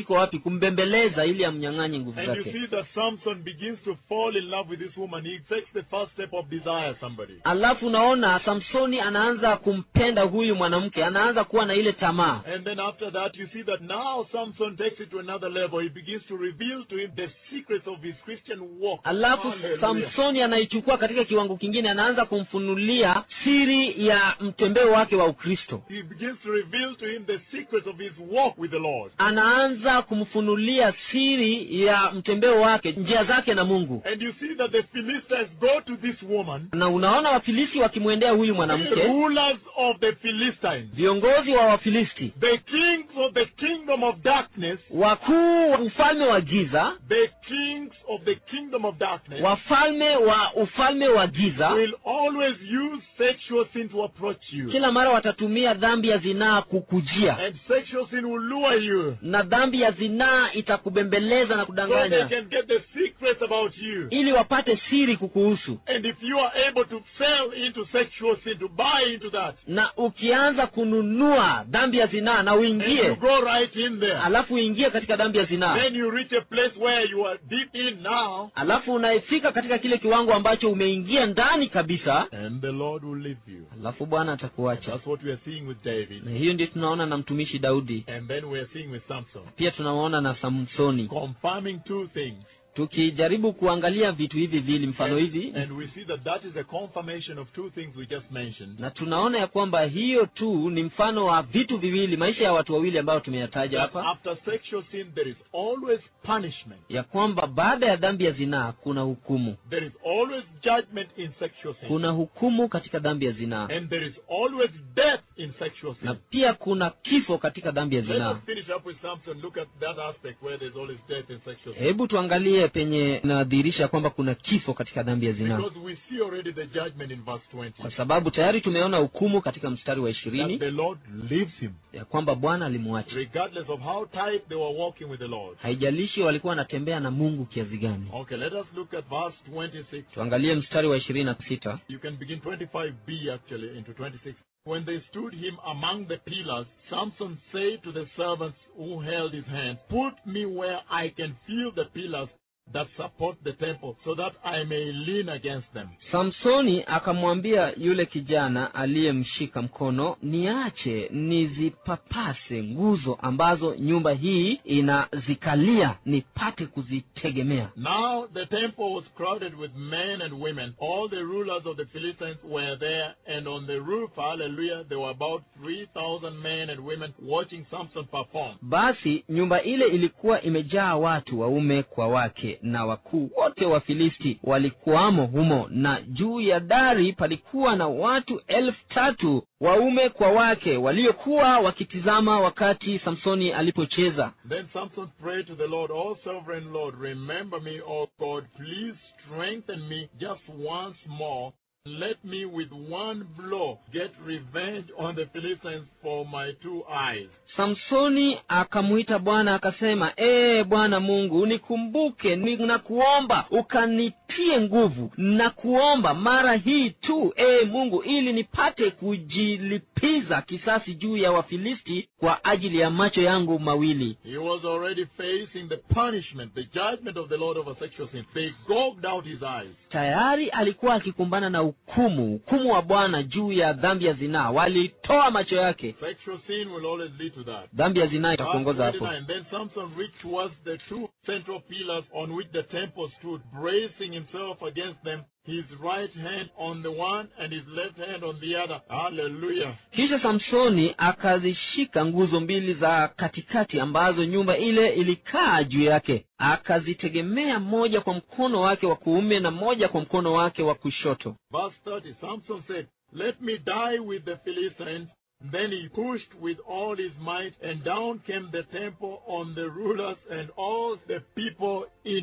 kiko wapi kumbembeleza ili amnyang'anye nguvu And you zake see that Samson begins to fall in love with this woman. He takes the first step of desire somebody. alafu unaona samsoni anaanza kumpenda huyu mwanamke anaanza kuwa na ile tamaa And then after that, you see that now Samson takes it to another level. He begins to reveal to him the secrets of his Christian walk. alafu Hallelujah. samsoni anaichukua katika kiwango kingine anaanza kumfunulia siri ya mtembeo wake wa ukristo He begins to reveal to him the secrets of his walk with the Lord. anaanza kumfunulia siri ya mtembeo wake njia zake na mungu And you see that the Philistines go to this woman, na unaona wafilisti wakimwendea huyu the mwanamke rulers of the Philistines, viongozi wa wafilisti the kings of the kingdom of darkness, wakuu wa ufalme wa giza the kings of the kingdom of darkness wafalme wa ufalme wa giza will always use sexual sin to approach you. kila mara watatumia dhambi ya zinaa kukujia And sexual sin will lure you na dhambi ya zinaa itakubembeleza na so they kudanganya can get the secrets about you. ili wapate siri kukuhusu And if you are able to sell into sexual sin, to buy into that, na ukianza kununua dhambi ya zinaa na and you uingie go right in there, alafu uingie katika dhambi ya zinaa then you reach a place where you are deep in now, alafu unaifika katika kile kiwango ambacho umeingia ndani kabisa and the Lord will leave you. alafu bwana atakuacha That's what we are seeing with David. na hiyo ndio tunaona na mtumishi daudi And then we are seeing with Samson. pia tunaona na samsoni Confirming two things. tukijaribu kuangalia vitu hivi vili mfano hivi And we see that that is a confirmation of two things we just mentioned. na tunaona ya kwamba hiyo tu ni mfano wa vitu viwili maisha ya watu wawili ambayo tumeyataja That hapa after sexual sin, there is always punishment. ya kwamba baada ya dhambi ya zinaa kuna hukumu There is always judgment in sexual sin. kuna hukumu katika dhambi ya zinaa And there is always death in sexual sin. na pia kuna kifo katika dhambi ya Let zinaa us finish up with Samson. Look at that aspect where there's always death in sexual sin. hebu tuangalie penye inadhihirisha kwamba kuna kifo katika dhambi ya zinaa Because we see already the judgment in verse 20. kwa sababu tayari tumeona hukumu katika mstari wa That ishirini the Lord leaves him. ya kwamba bwana alimwacha Regardless of how tight they were walking with the Lord. haijalishi walikuwa wanatembea na mungu kiasi gani Okay, let us look at verse 26. tuangalie mstari wa ishirini na sita You can begin 25b actually into 26. When they stood him among the pillars, Samson said to the servants who held his hand, Put me where I can feel the pillars that support the temple, so that I may lean against them. samsoni akamwambia yule kijana aliyemshika mkono niache nizipapase nguzo ambazo nyumba hii inazikalia nipate kuzitegemea Now the temple was crowded with men and women. All the rulers of the Philistines were there, and on the roof, hallelujah, there were about 3,000 men and women watching Samson perform. basi nyumba ile ilikuwa imejaa watu waume kwa wake na wakuu wote wa filisti walikuwamo humo na juu ya dari palikuwa na watu elfu tatu waume kwa wake waliokuwa wakitizama wakati samsoni alipocheza Then Samson prayed to the Lord, O sovereign Lord, remember me, O God, please strengthen me just once more. Let me with one blow get revenge on the Philistines for my two eyes. samsoni akamwita bwana akasema ee bwana mungu unikumbuke ninakuomba ukanitie nguvu na kuomba mara hii tu ee mungu ili nipate kujilipiza kisasi juu ya wafilisti kwa ajili ya macho yangu mawili He was already facing the punishment, the judgment of the Lord over sexual sin. They gouged out his eyes. tayari alikuwa akikumbana na hukumu hukumu wa bwana juu ya dhambi ya zinaa walitoa macho yake Sexual sin will always lead to that. dhambi ya zinaa Verse itakuongoza hapo 29, Then Samson reached towards the two central pillars on which the temple stood, bracing himself against them, his right hand on the one and his left hand on the other. Hallelujah. kisha samsoni akazishika nguzo mbili za katikati ambazo nyumba ile ilikaa juu yake akazitegemea moja kwa mkono wake wa kuume na moja kwa mkono wake wa kushoto Verse 30, Samson said, Let me die with the Philistines. Then he pushed with all his might, and down came the temple on the rulers and all the people in it.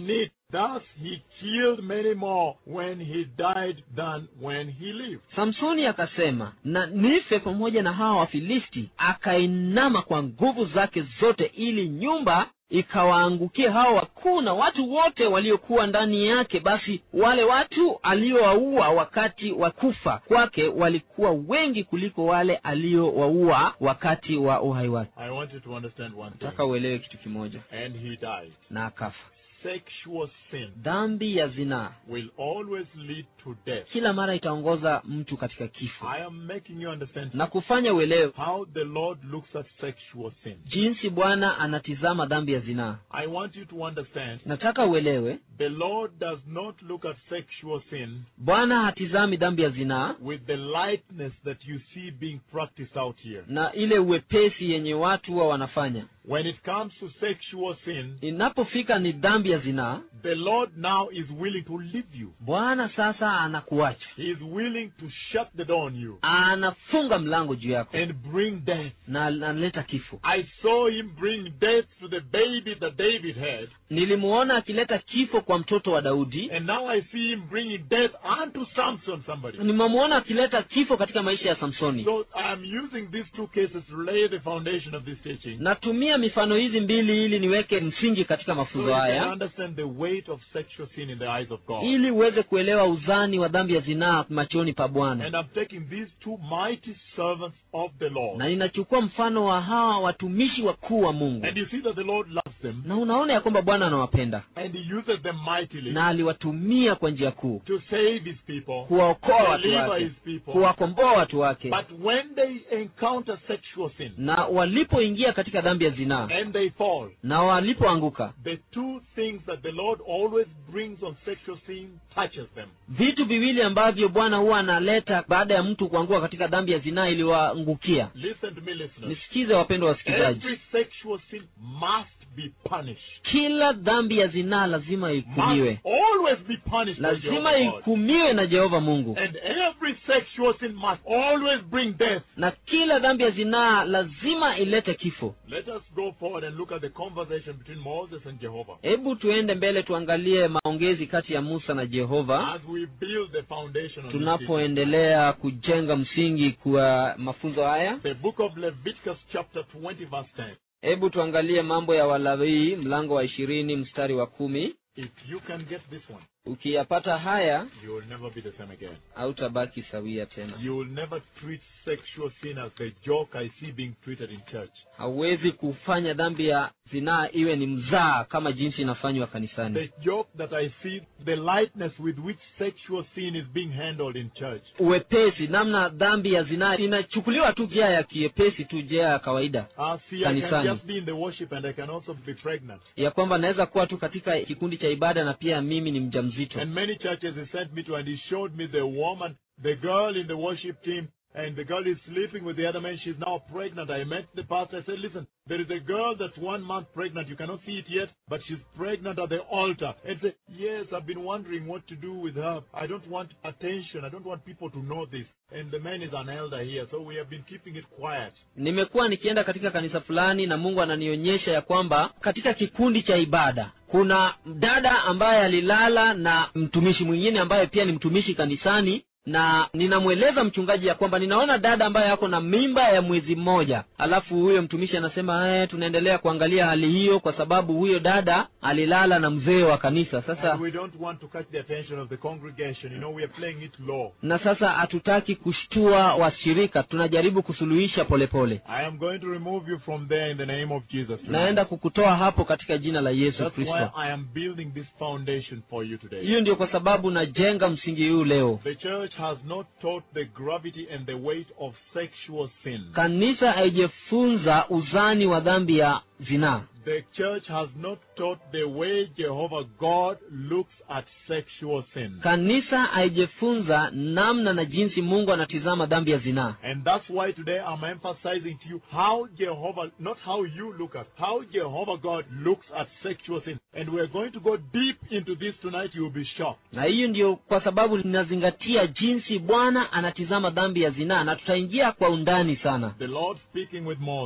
Thus he killed many more when he died than when he lived. samsoni akasema na nife pamoja na hawa wafilisti akainama kwa nguvu zake zote ili nyumba ikawaangukie hao wakuu na watu wote waliokuwa ndani yake basi wale watu aliowaua wakati wa kufa kwake walikuwa wengi kuliko wale aliowaua wakati wa uhai wake I want you to understand one thing. nataka uelewe kitu kimoja And he died. na akafa Sexual sin dhambi ya zinaa will always lead to death. kila mara itaongoza mtu katika kifo I am making you understand na kufanya uelewe how the Lord looks at sexual sin. jinsi bwana anatizama dhambi ya zinaa I want you to understand nataka uelewe the Lord does not look at sexual sin bwana hatizami dhambi ya zinaa with the lightness that you see being practiced out here. na ile uwepesi yenye watu huwa wanafanya When it comes to sexual sin, inapofika ni dhambi ya zinaa the Lord now is willing to leave you. bwana sasa anakuacha He is willing to shut the door on you anafunga mlango juu yako and bring death. na analeta kifo I saw him bring death to the baby that David had, nilimuona akileta kifo kwa mtoto wa daudi and now I see him bringing death unto Samson, somebody. nimemuona akileta kifo katika maisha ya samsoni So I am using these two cases to lay the foundation of this teaching. natumia mifano hizi mbili ili niweke msingi katika So mafunzo you can haya understand the weight of sexual sin in the eyes of God. ili uweze kuelewa uzani wa dhambi ya zinaa machoni pa bwana And I'm taking these two mighty servants of the Lord. na ninachukua mfano wa hawa watumishi wakuu wa mungu And you see that the Lord loves them na unaona ya kwamba bwana anawapenda and He uses them mightily na aliwatumia kwa njia kuu to save His people, kuwaokoa watu deliver wake His people. kuwakomboa watu wake But when they encounter sexual sin na walipoingia katika dhambi ya zinaa and they fall, na walipoanguka the two things that the Lord always brings on sexual sin touches them. vitu viwili ambavyo bwana huwa analeta baada ya mtu kuanguka katika dhambi ya zinaa iliwaangukia Listen to me, listeners. nisikize wapendwa wasikilizaji Every sexual sin must be punished. kila dhambi ya zinaa lazima Must ihukumiwe always be punished by lazima Jehovah God. ihukumiwe na jehova mungu And every sexual sin must always bring death. na kila dhambi ya zinaa lazima ilete kifo Let us go forward and look at the conversation between Moses and Jehovah. hebu tuende mbele tuangalie maongezi kati ya musa na jehova As we build the foundation of this teaching. tunapoendelea kujenga msingi kwa mafunzo haya the book of Leviticus chapter 20 verse 10. hebu tuangalie mambo ya walawii mlango wa ishirini mstari wa kumi If you can get this one, ukiyapata haya you will never be the same again. hautabaki sawia tena You will never treat sexual sin as the joke I see being treated in church. hauwezi kufanya dhambi ya zinaa iwe ni mzaa kama jinsi inafanywa kanisani The joke that I see, the lightness with which sexual sin is being handled in church. uwepesi namna dhambi ya zinaa inachukuliwa tu njia ya kiepesi tu njia ya kawaida Ah, see, I can Kanisani. just be in the worship and I can also be pregnant. ya kwamba naweza kuwa tu katika kikundi cha ibada na pia mimi ni mjamzito And many churches he sent me to and he showed me the woman, the girl in the worship team, and the girl is sleeping with the other man. She's now pregnant. I met the pastor. I said, listen, there is a girl that's one month pregnant. You cannot see it yet, but she's pregnant at the altar. And say, yes, I've been wondering what to do with her. I don't want attention. I don't want people to know this. And the man is an elder here, so we have been keeping it quiet. nimekuwa nikienda katika kanisa fulani na mungu ananionyesha ya kwamba katika kikundi cha ibada kuna dada ambaye alilala na mtumishi mwingine ambaye pia ni mtumishi kanisani na ninamweleza mchungaji ya kwamba ninaona dada ambaye ako na mimba ya mwezi mmoja alafu huyo mtumishi anasema eh, tunaendelea kuangalia hali hiyo kwa sababu huyo dada alilala na mzee wa kanisa sasa And we don't want to catch the attention of the congregation. You know, we are playing it low. na sasa hatutaki kushtua washirika tunajaribu kusuluhisha polepole I am going to remove you from there in the name of Jesus. tonight. naenda kukutoa hapo katika jina la yesu That's why kristo I am building this foundation for you today. hiyo ndio kwa sababu najenga msingi huu leo The church has not taught the gravity and the weight of sexual sin. kanisa haijafunza uzani wa dhambi ya zinaa The church has not taught the way Jehovah God looks at sexual sin. kanisa haijafunza namna na jinsi mungu anatizama dhambi ya zinaa And that's why today I'm emphasizing to you how Jehovah, not how you look at, how Jehovah God looks at sexual sin. And we're going to go deep into this tonight. You'll be shocked. na hiyo ndio kwa sababu ninazingatia jinsi bwana anatizama dhambi ya zinaa na tutaingia kwa undani sana The Lord speaking with Moses.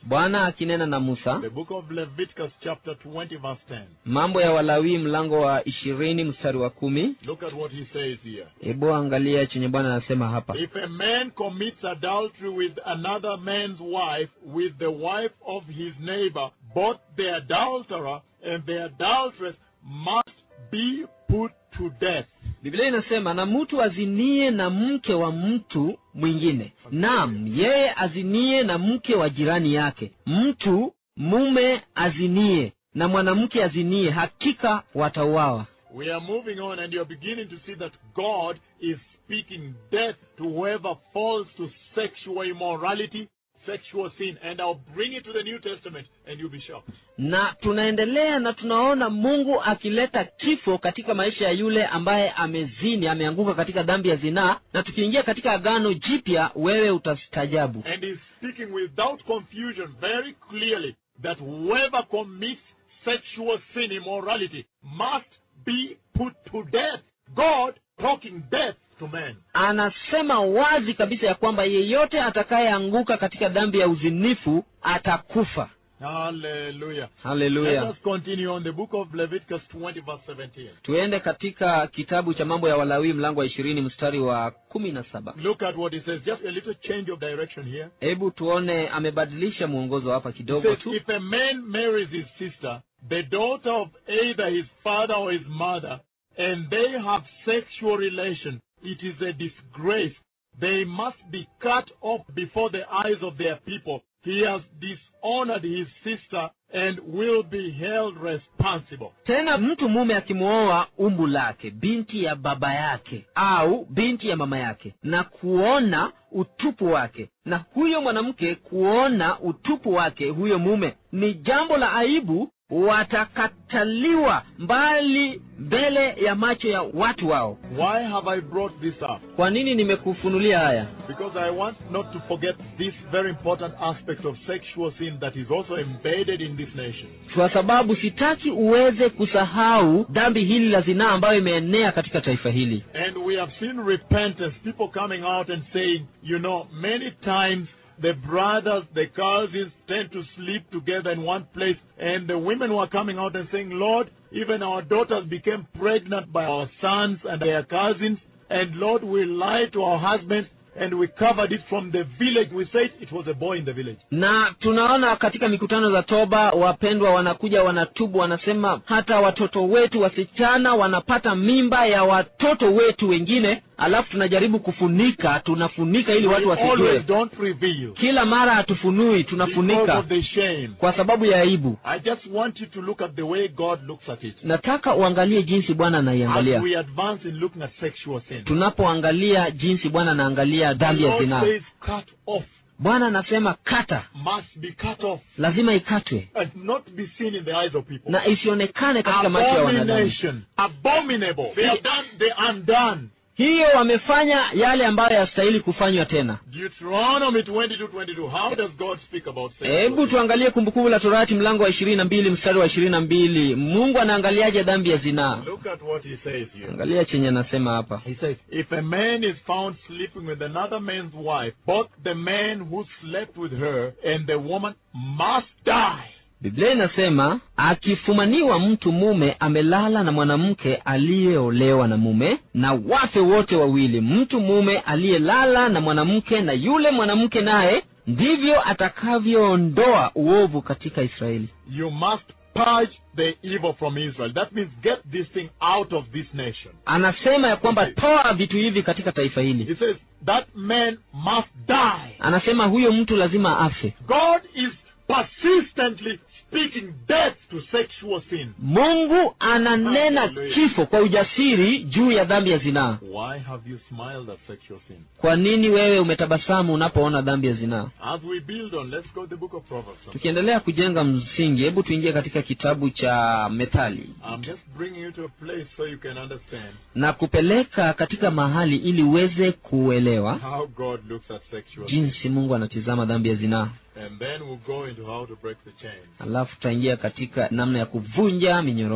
bwana akinena na musa The book of Leviticus, chapter 20, verse 10. mambo ya walawii mlango wa ishirini mstari wa kumi Look at what he says here. hebu angalia chenye bwana anasema hapa If a man commits adultery with another man's wife, with the wife of his neighbor, both the adulterer and the adulteress must be put to death. biblia inasema na mtu azinie na mke wa mtu mwingine naam yeye azinie na mke wa jirani yake mtu mume azinie na mwanamke azinie hakika watauawa We are moving on, and you're beginning to see that God is speaking death to whoever falls to sexual immorality, sexual sin. And I'll bring it to the New Testament, and you'll be shocked. na tunaendelea na tunaona mungu akileta kifo katika maisha ya yule ambaye amezini ameanguka katika dhambi ya zinaa na tukiingia katika agano jipya wewe utastajabu And he's speaking without confusion very clearly that whoever commits sexual sin, immorality, must be put to death. God talking death to men. anasema wazi kabisa ya kwamba yeyote atakayeanguka katika dhambi ya uzinifu atakufa Hallelujah. Let haleluya us continue on the book of Leviticus 20, verse 17. tuende katika kitabu cha mambo ya walawii mlango wa ishirini mstari wa kumi na saba Look at what he says. Just a little change of direction here. hebu tuone amebadilisha mwongozo hapa He kidogo says, tu if a man marries his sister, the daughter of either his father or his mother, and they have sexual relation, it is a disgrace. They must be cut off before the eyes of their people. He has dishonored his sister and will be held responsible. tena mtu mume akimwoa umbu lake binti ya baba yake au binti ya mama yake na kuona utupu wake na huyo mwanamke kuona utupu wake huyo mume ni jambo la aibu watakataliwa mbali mbele ya macho ya watu wao Why have I brought this up? kwa nini nimekufunulia haya Because I want not to forget this very important aspect of sexual sin that is also embedded in this nation. kwa sababu sitaki uweze kusahau dhambi hili la zinaa ambayo imeenea katika taifa hili And we have seen repentance, people coming out and saying, you know, many times the brothers, the cousins tend to sleep together in one place, and the women were coming out and saying, Lord, even our daughters became pregnant by our sons and their cousins, and Lord, we lied to our husbands, and we covered it from the village. We said it was a boy in the village. na tunaona katika mikutano za toba wapendwa wanakuja wanatubu wanasema hata watoto wetu wasichana wanapata mimba ya watoto wetu wengine alafu tunajaribu kufunika tunafunika ili watu we wasijue always don't reveal kila mara hatufunui because tunafunika of the shame. kwa sababu ya aibu I just want you to look at the way God looks at it. nataka uangalie jinsi bwana As anaiangalia we advance in looking at sexual sin. tunapoangalia jinsi bwana anaangalia The dhambi ya Lord zinaa says cut off, bwana anasema kata must be cut off, lazima ikatwe and not be seen in the eyes of people. na isionekane katika macho ya wanadamu Abomination, abominable. They have done the undone. hiyo wamefanya yale ambayo yastahili kufanywa tena Deuteronomy 22, 22. How does God speak about sexual hebu sin? tuangalie kumbukumbu la torati mlango wa ishirini na mbili mstari wa ishirini na mbili mungu anaangaliaje dhambi ya zinaa Look at what he says here. angalia chenye anasema hapa He says, if a man is found sleeping with another man's wife, both the man who slept with her and the woman must die. biblia inasema akifumaniwa mtu mume amelala na mwanamke aliyeolewa na mume na wafe wote wawili mtu mume aliyelala na mwanamke na yule mwanamke naye ndivyo atakavyoondoa uovu katika israeli You must purge the evil from Israel. That means get this thing out of this nation. anasema ya kwamba toa vitu hivi katika taifa hili He says that man must die. anasema huyo mtu lazima afe God is persistently speaking death to sexual sin. mungu ananena Hallelujah. kifo kwa ujasiri juu ya dhambi ya zinaa Why have you smiled at sexual sin? kwa nini wewe umetabasamu unapoona dhambi ya zinaa As we build on, let's go to the book of Proverbs. tukiendelea kujenga msingi hebu tuingie katika kitabu cha methali I'm just bringing you to a place so you can understand na kupeleka katika mahali ili uweze kuelewa how God looks at sexual sin. jinsi mungu anatizama dhambi ya zinaa And then we'll go into how to break the chain. alafu tutaingia katika namna ya kuvunja minyororo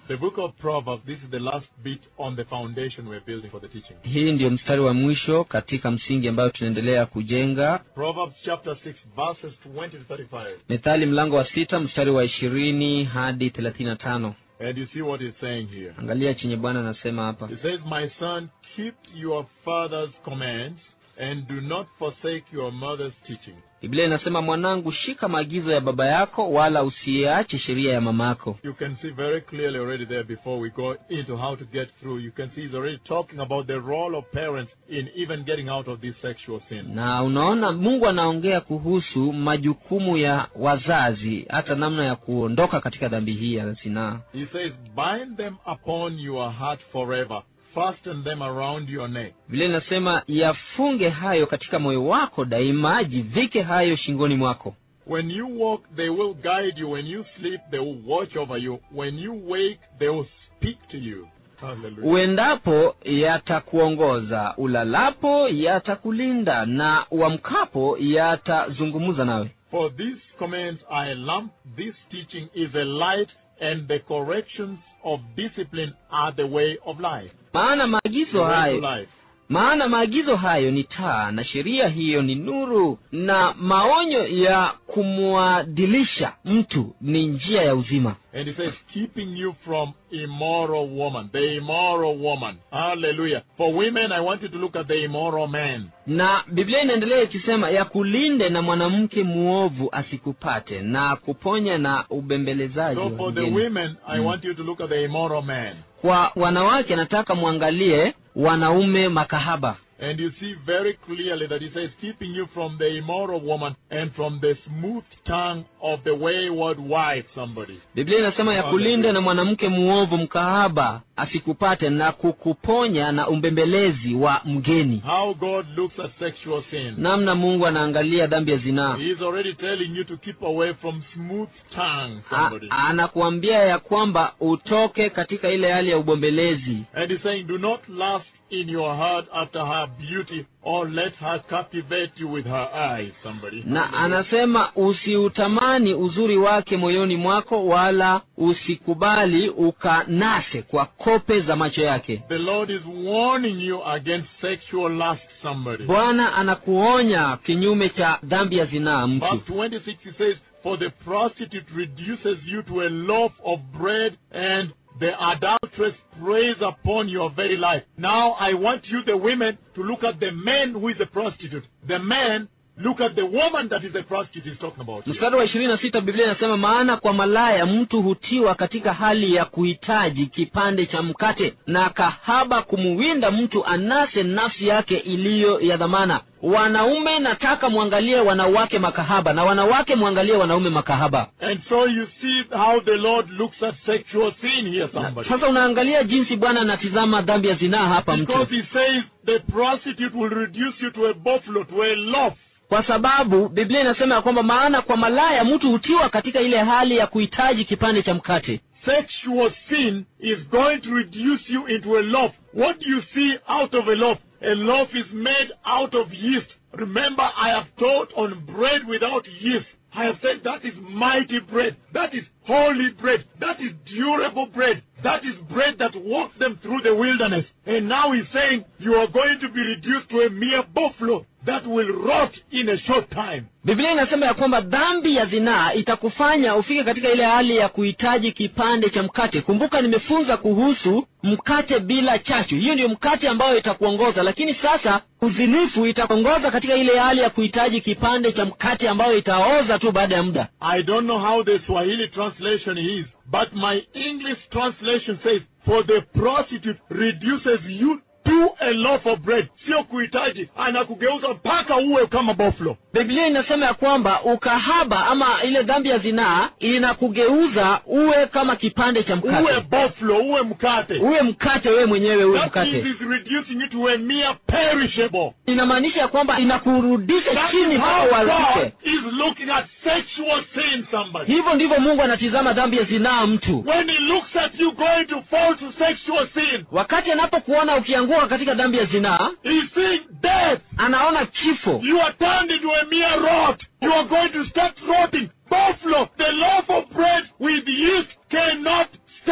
The book of Proverbs, this is the last bit on the foundation we're building for the teaching. hii ndiyo mstari wa mwisho katika msingi ambayo tunaendelea kujenga Proverbs chapter 6, verses 20 to 35. methali mlango wa sita mstari wa ishirini hadi thelathini na tano And you see what he's saying here. angalia chenye bwana anasema hapa He says, My son, keep your father's commands and do not forsake your mother's teaching. biblia inasema mwanangu shika maagizo ya baba yako wala usiache sheria ya mama yako You can see very clearly already there before we go into how to get through. You can see he's already talking about the role of parents in even getting out of this sexual sin. na unaona mungu anaongea kuhusu majukumu ya wazazi hata namna ya kuondoka katika dhambi hii ya zinaa He says, Bind them upon your heart forever, fasten them around your neck. vile inasema yafunge hayo katika moyo wako daima jivike hayo shingoni mwako When you walk, they will guide you. When you sleep, they will watch over you. When you wake, they will speak to you. Hallelujah. uendapo yatakuongoza ulalapo yatakulinda na uamkapo yatazungumza nawe For these commands are a lamp, this teaching is a light, and the corrections of discipline are the way of life. maana The maagizo way to hayo life. maana maagizo hayo ni taa na sheria hiyo ni nuru na maonyo ya kumwadilisha mtu ni njia ya uzima And he says, keeping you from immoral woman, the immoral woman. Hallelujah. For women, I want you to look at the immoral man. na biblia inaendelea ikisema ya kulinde na mwanamke muovu asikupate na kuponya na ubembelezaji So wa for the mgeni. women, I Mm. want you to look at the immoral man. kwa wanawake nataka mwangalie wanaume makahaba And you see very clearly that he says, keeping you from the immoral woman and from the smooth tongue of the wayward wife, somebody. biblia inasema ya kulinde na mwanamke muovu mkahaba asikupate na kukuponya na umbembelezi wa mgeni How God looks at sexual sin. namna mungu anaangalia dhambi ya zinaa He is already telling you to keep away from smooth tongue, A- somebody. anakuambia ya kwamba utoke katika ile hali ya ubombelezi And he's saying, do not lust in your heart after her beauty, or let her captivate you with her eyes, somebody. na anasema usiutamani uzuri wake moyoni mwako wala usikubali ukanase kwa kope za macho yake The Lord is warning you against sexual lust, somebody. bwana anakuonya kinyume cha dhambi ya zinaa mtu Verse 26 he says, For the prostitute reduces you to a loaf of bread, and the adulteress preys upon your very life. Now I want you, the women, to look at the man who is a prostitute. The man, look at the woman that is a prostitute he's talking about. here. mstari wa ishirini na sita biblia inasema maana kwa malaya mtu hutiwa katika hali ya kuhitaji kipande cha mkate na kahaba kumuwinda mtu anase nafsi yake iliyo ya dhamana wanaume nataka mwangalie wanawake makahaba na wanawake mwangalie wanaume makahaba And so you see how the Lord looks at sexual sin here, somebody. sasa unaangalia jinsi bwana anatizama dhambi ya zinaa hapa Because mtu he says the prostitute will reduce you to a buffalo, to a loaf. kwa sababu biblia inasema ya kwamba maana kwa malaya mtu hutiwa katika ile hali ya kuhitaji kipande cha mkate Sexual sin is going to reduce you into a loaf. What do you see out of a loaf? A loaf is made out of yeast. Remember, I have taught on bread without yeast. I have said that is mighty bread. That is holy bread. That is durable bread. That is bread that walks them through the wilderness. And now he's saying you are going to be reduced to a mere buffalo that will rot in a short time. biblia inasema ya kwamba dhambi ya zinaa itakufanya ufike katika ile hali ya kuhitaji kipande cha mkate kumbuka nimefunza kuhusu mkate bila chachu hiyo ndio mkate ambayo itakuongoza lakini sasa uzinifu itakuongoza katika ile hali ya kuhitaji kipande cha mkate ambayo itaoza tu baada ya muda I don't know how the Swahili translation is, but my English translation says, For the prostitute reduces you to a loaf of bread. Sio kuhitaji, anakugeuza mpaka uwe kama buffalo. biblia inasema ya kwamba ukahaba ama ile dhambi ya zinaa inakugeuza uwe kama kipande cha Uwe mkate buffalo, uwe mkate. uwe mkate wewe mwenyewe uwe That means mkate it's reducing you to a mere perishable. inamaanisha ya kwamba inakurudisha That chini is mpaka how God uharibike is looking at sexual sin, somebody. hivyo ndivyo mungu anatizama dhambi ya zinaa mtu When he looks at you going to fall to sexual sin, wakati anapokuona ukianguka katika dhambi ya zinaa he's seeing death. anaona kifo You are turned into a mere rot. You are going to start rotting. Buffalo, the loaf of bread with yeast cannot stand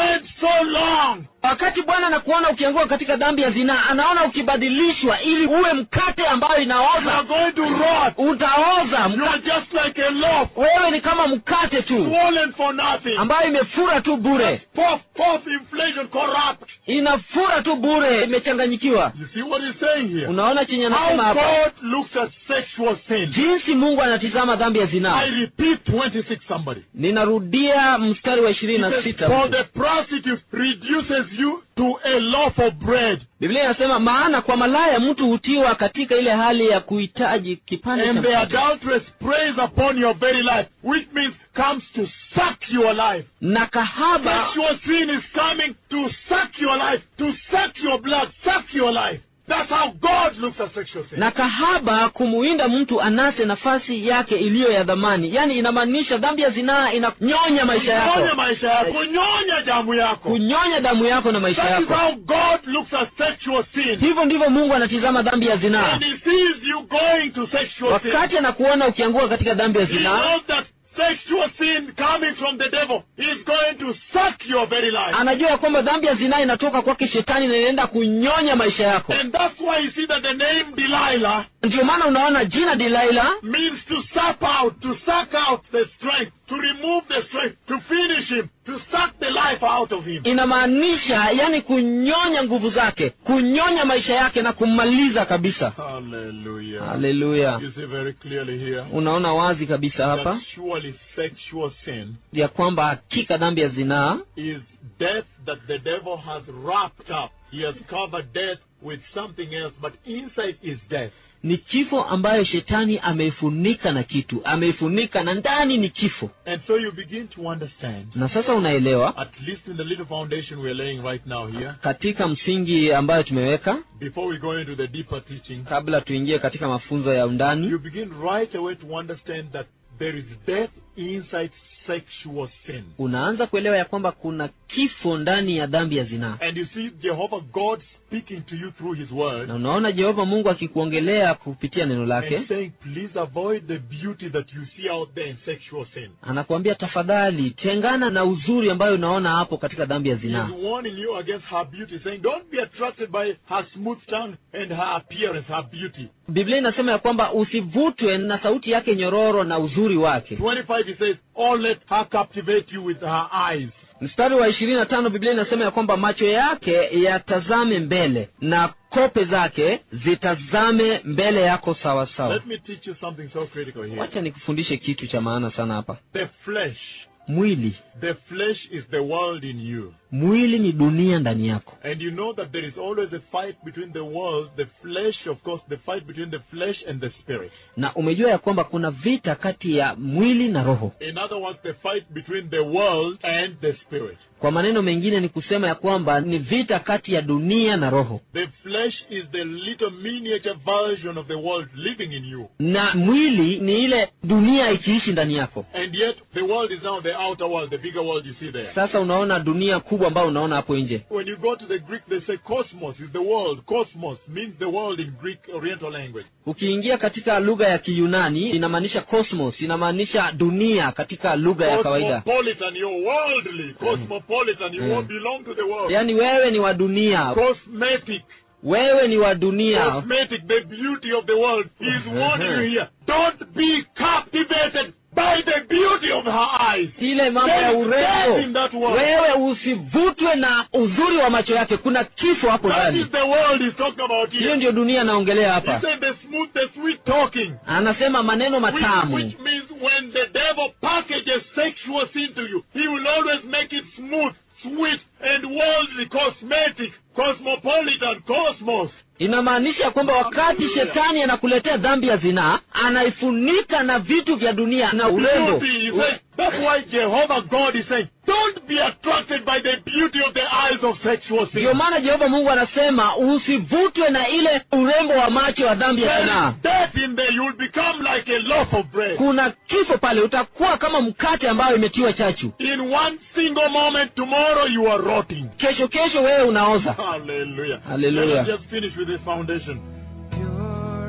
so long. wakati bwana anakuona ukianguka katika dhambi ya zinaa anaona ukibadilishwa ili uwe mkate ambayo You are inaoza going to rot. utaoza You mka- are just like a loaf, wewe ni kama mkate tu swollen for nothing. ambayo imefura tu bure Puff, puff, inflation, corrupt. inafura tu bure imechanganyikiwa You see what he's saying here? unaona chenye How anasema hapa God looks at sexual sin. jinsi mungu anatizama dhambi ya zinaa I repeat 26 somebody. ninarudia mstari wa ishirini He na says, sita For the prostitute reduces you to a loaf of bread, biblia inasema maana kwa malaya mtu hutiwa katika ile hali ya kuhitaji kipande and cha the mkate. adulteress preys upon your very life, which means comes to suck your life. na kahaba Sexual sin is coming to suck your life, to suck your blood, suck your life. That's how God looks at sexual sin. na kahaba kumuinda mtu anase nafasi yake iliyo ya dhamani yaani inamaanisha dhambi ya zinaa inanyonya maisha kunyonya yako maisha yako kunyonya damu yako kunyonya damu yako na maisha that is yako how god looks at sexual sin hivyo ndivyo mungu anatizama dhambi ya zinaa and he sees you going to sexual sin wakati anakuona ukianguka katika dhambi ya he zinaa knows that sexual sin coming from the devil is going to suck your very life anajua ya kwamba dhambi ya zinaa inatoka kwake shetani na inaenda kunyonya maisha yako and that's why you see that the name delilah ndio maana unaona jina dilaila means to suck out to suck out the strength to remove the strength to finish him to suck the life out of him inamaanisha yani kunyonya nguvu zake kunyonya maisha yake na kummaliza kabisa hallelujah haleluya you see very clearly here unaona wazi kabisa hapa that surely sexual sin ya kwamba hakika dhambi ya zinaa is death that the devil has wrapped up. He has covered death with something else, but inside is death. ni kifo ambayo shetani ameifunika na kitu ameifunika na ndani ni kifo And so you begin to understand, na sasa unaelewa at least in the little foundation we're laying right now here, katika msingi ambayo tumeweka before we go into the deeper teaching, kabla tuingie katika mafunzo ya undani you begin right away to understand that there is death inside sexual sin. unaanza kuelewa ya kwamba kuna kifo ndani ya dhambi ya zinaa And you see Jehovah God speaking to you through His Word na unaona jehova mungu akikuongelea kupitia neno lake and saying, please avoid the beauty that you see out there in sexual sin. anakuambia tafadhali tengana na uzuri ambayo unaona hapo katika dhambi ya He zinaa is warning you against her beauty, saying, Don't be attracted by her smooth tongue and her appearance, her beauty. biblia inasema ya kwamba usivutwe na sauti yake nyororo na uzuri wake 25, he says, Or let her captivate you with her eyes. mstari wa ishirini na tano biblia inasema ya kwamba macho yake yatazame mbele na kope zake zitazame mbele yako sawa sawa Let me teach you something so critical here. wacha nikufundishe kitu cha maana sana hapa The flesh, mwili the flesh is the world in you. mwili ni dunia ndani yako And you know that there is always a fight between the world, the flesh, of course, the fight between the flesh and the spirit. na umejua ya kwamba kuna vita kati ya mwili na roho In other words, the fight between the world and the spirit. kwa maneno mengine ni kusema ya kwamba ni vita kati ya dunia na roho The flesh is the little miniature version of the world living in you. na mwili ni ile dunia ikiishi ndani yako And yet, the world is now the outer world, the bigger world you see there. sasa unaona dunia kubwa ambayo unaona hapo nje When you go to the Greek, they say cosmos is the world. Cosmos means the world in Greek Oriental language. ukiingia katika lugha ya kiyunani inamaanisha cosmos inamaanisha dunia katika lugha ya kawaida Cosmopolitan, you're worldly. Cosmopolitan, you Mm. won't belong to the world. yaani wewe ni wa dunia Cosmetic, wewe ni wa dunia cosmetic, the beauty of the world. He's warning you here. Don't be captivated by the beauty of her eyes. ile mambo ya There is death in urembo that world. wewe usivutwe na uzuri wa macho yake kuna kifo hapo That ndani is the world he's talking about hiyo here. ndio dunia anaongelea He hapa said the smooth, the sweet talking. anasema maneno Which, matamu which means when the devil packages sexual sin to you, he will always make it smooth, sweet, and worldly, cosmetic, cosmopolitan, cosmos. inamaanisha kwamba wakati Hallelujah. shetani anakuletea dhambi ya zinaa anaifunika na vitu vya dunia na urembo Beauty, he said. That's why Jehovah God is saying, don't be attracted by the beauty of the eyes of sexual sin. ndio maana jehova mungu anasema usivutwe na ile urembo wa macho wa dhambi ya There zinaa is death in there. You'll become like a loaf of bread. kuna kifo pale utakuwa kama mkate ambayo imetiwa chachu In one single moment, tomorrow you are rotting. kesho kesho wewe unaoza Hallelujah. Hallelujah. Let us just finish with this foundation.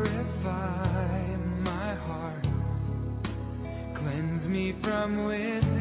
Purify my heart, cleanse me from within.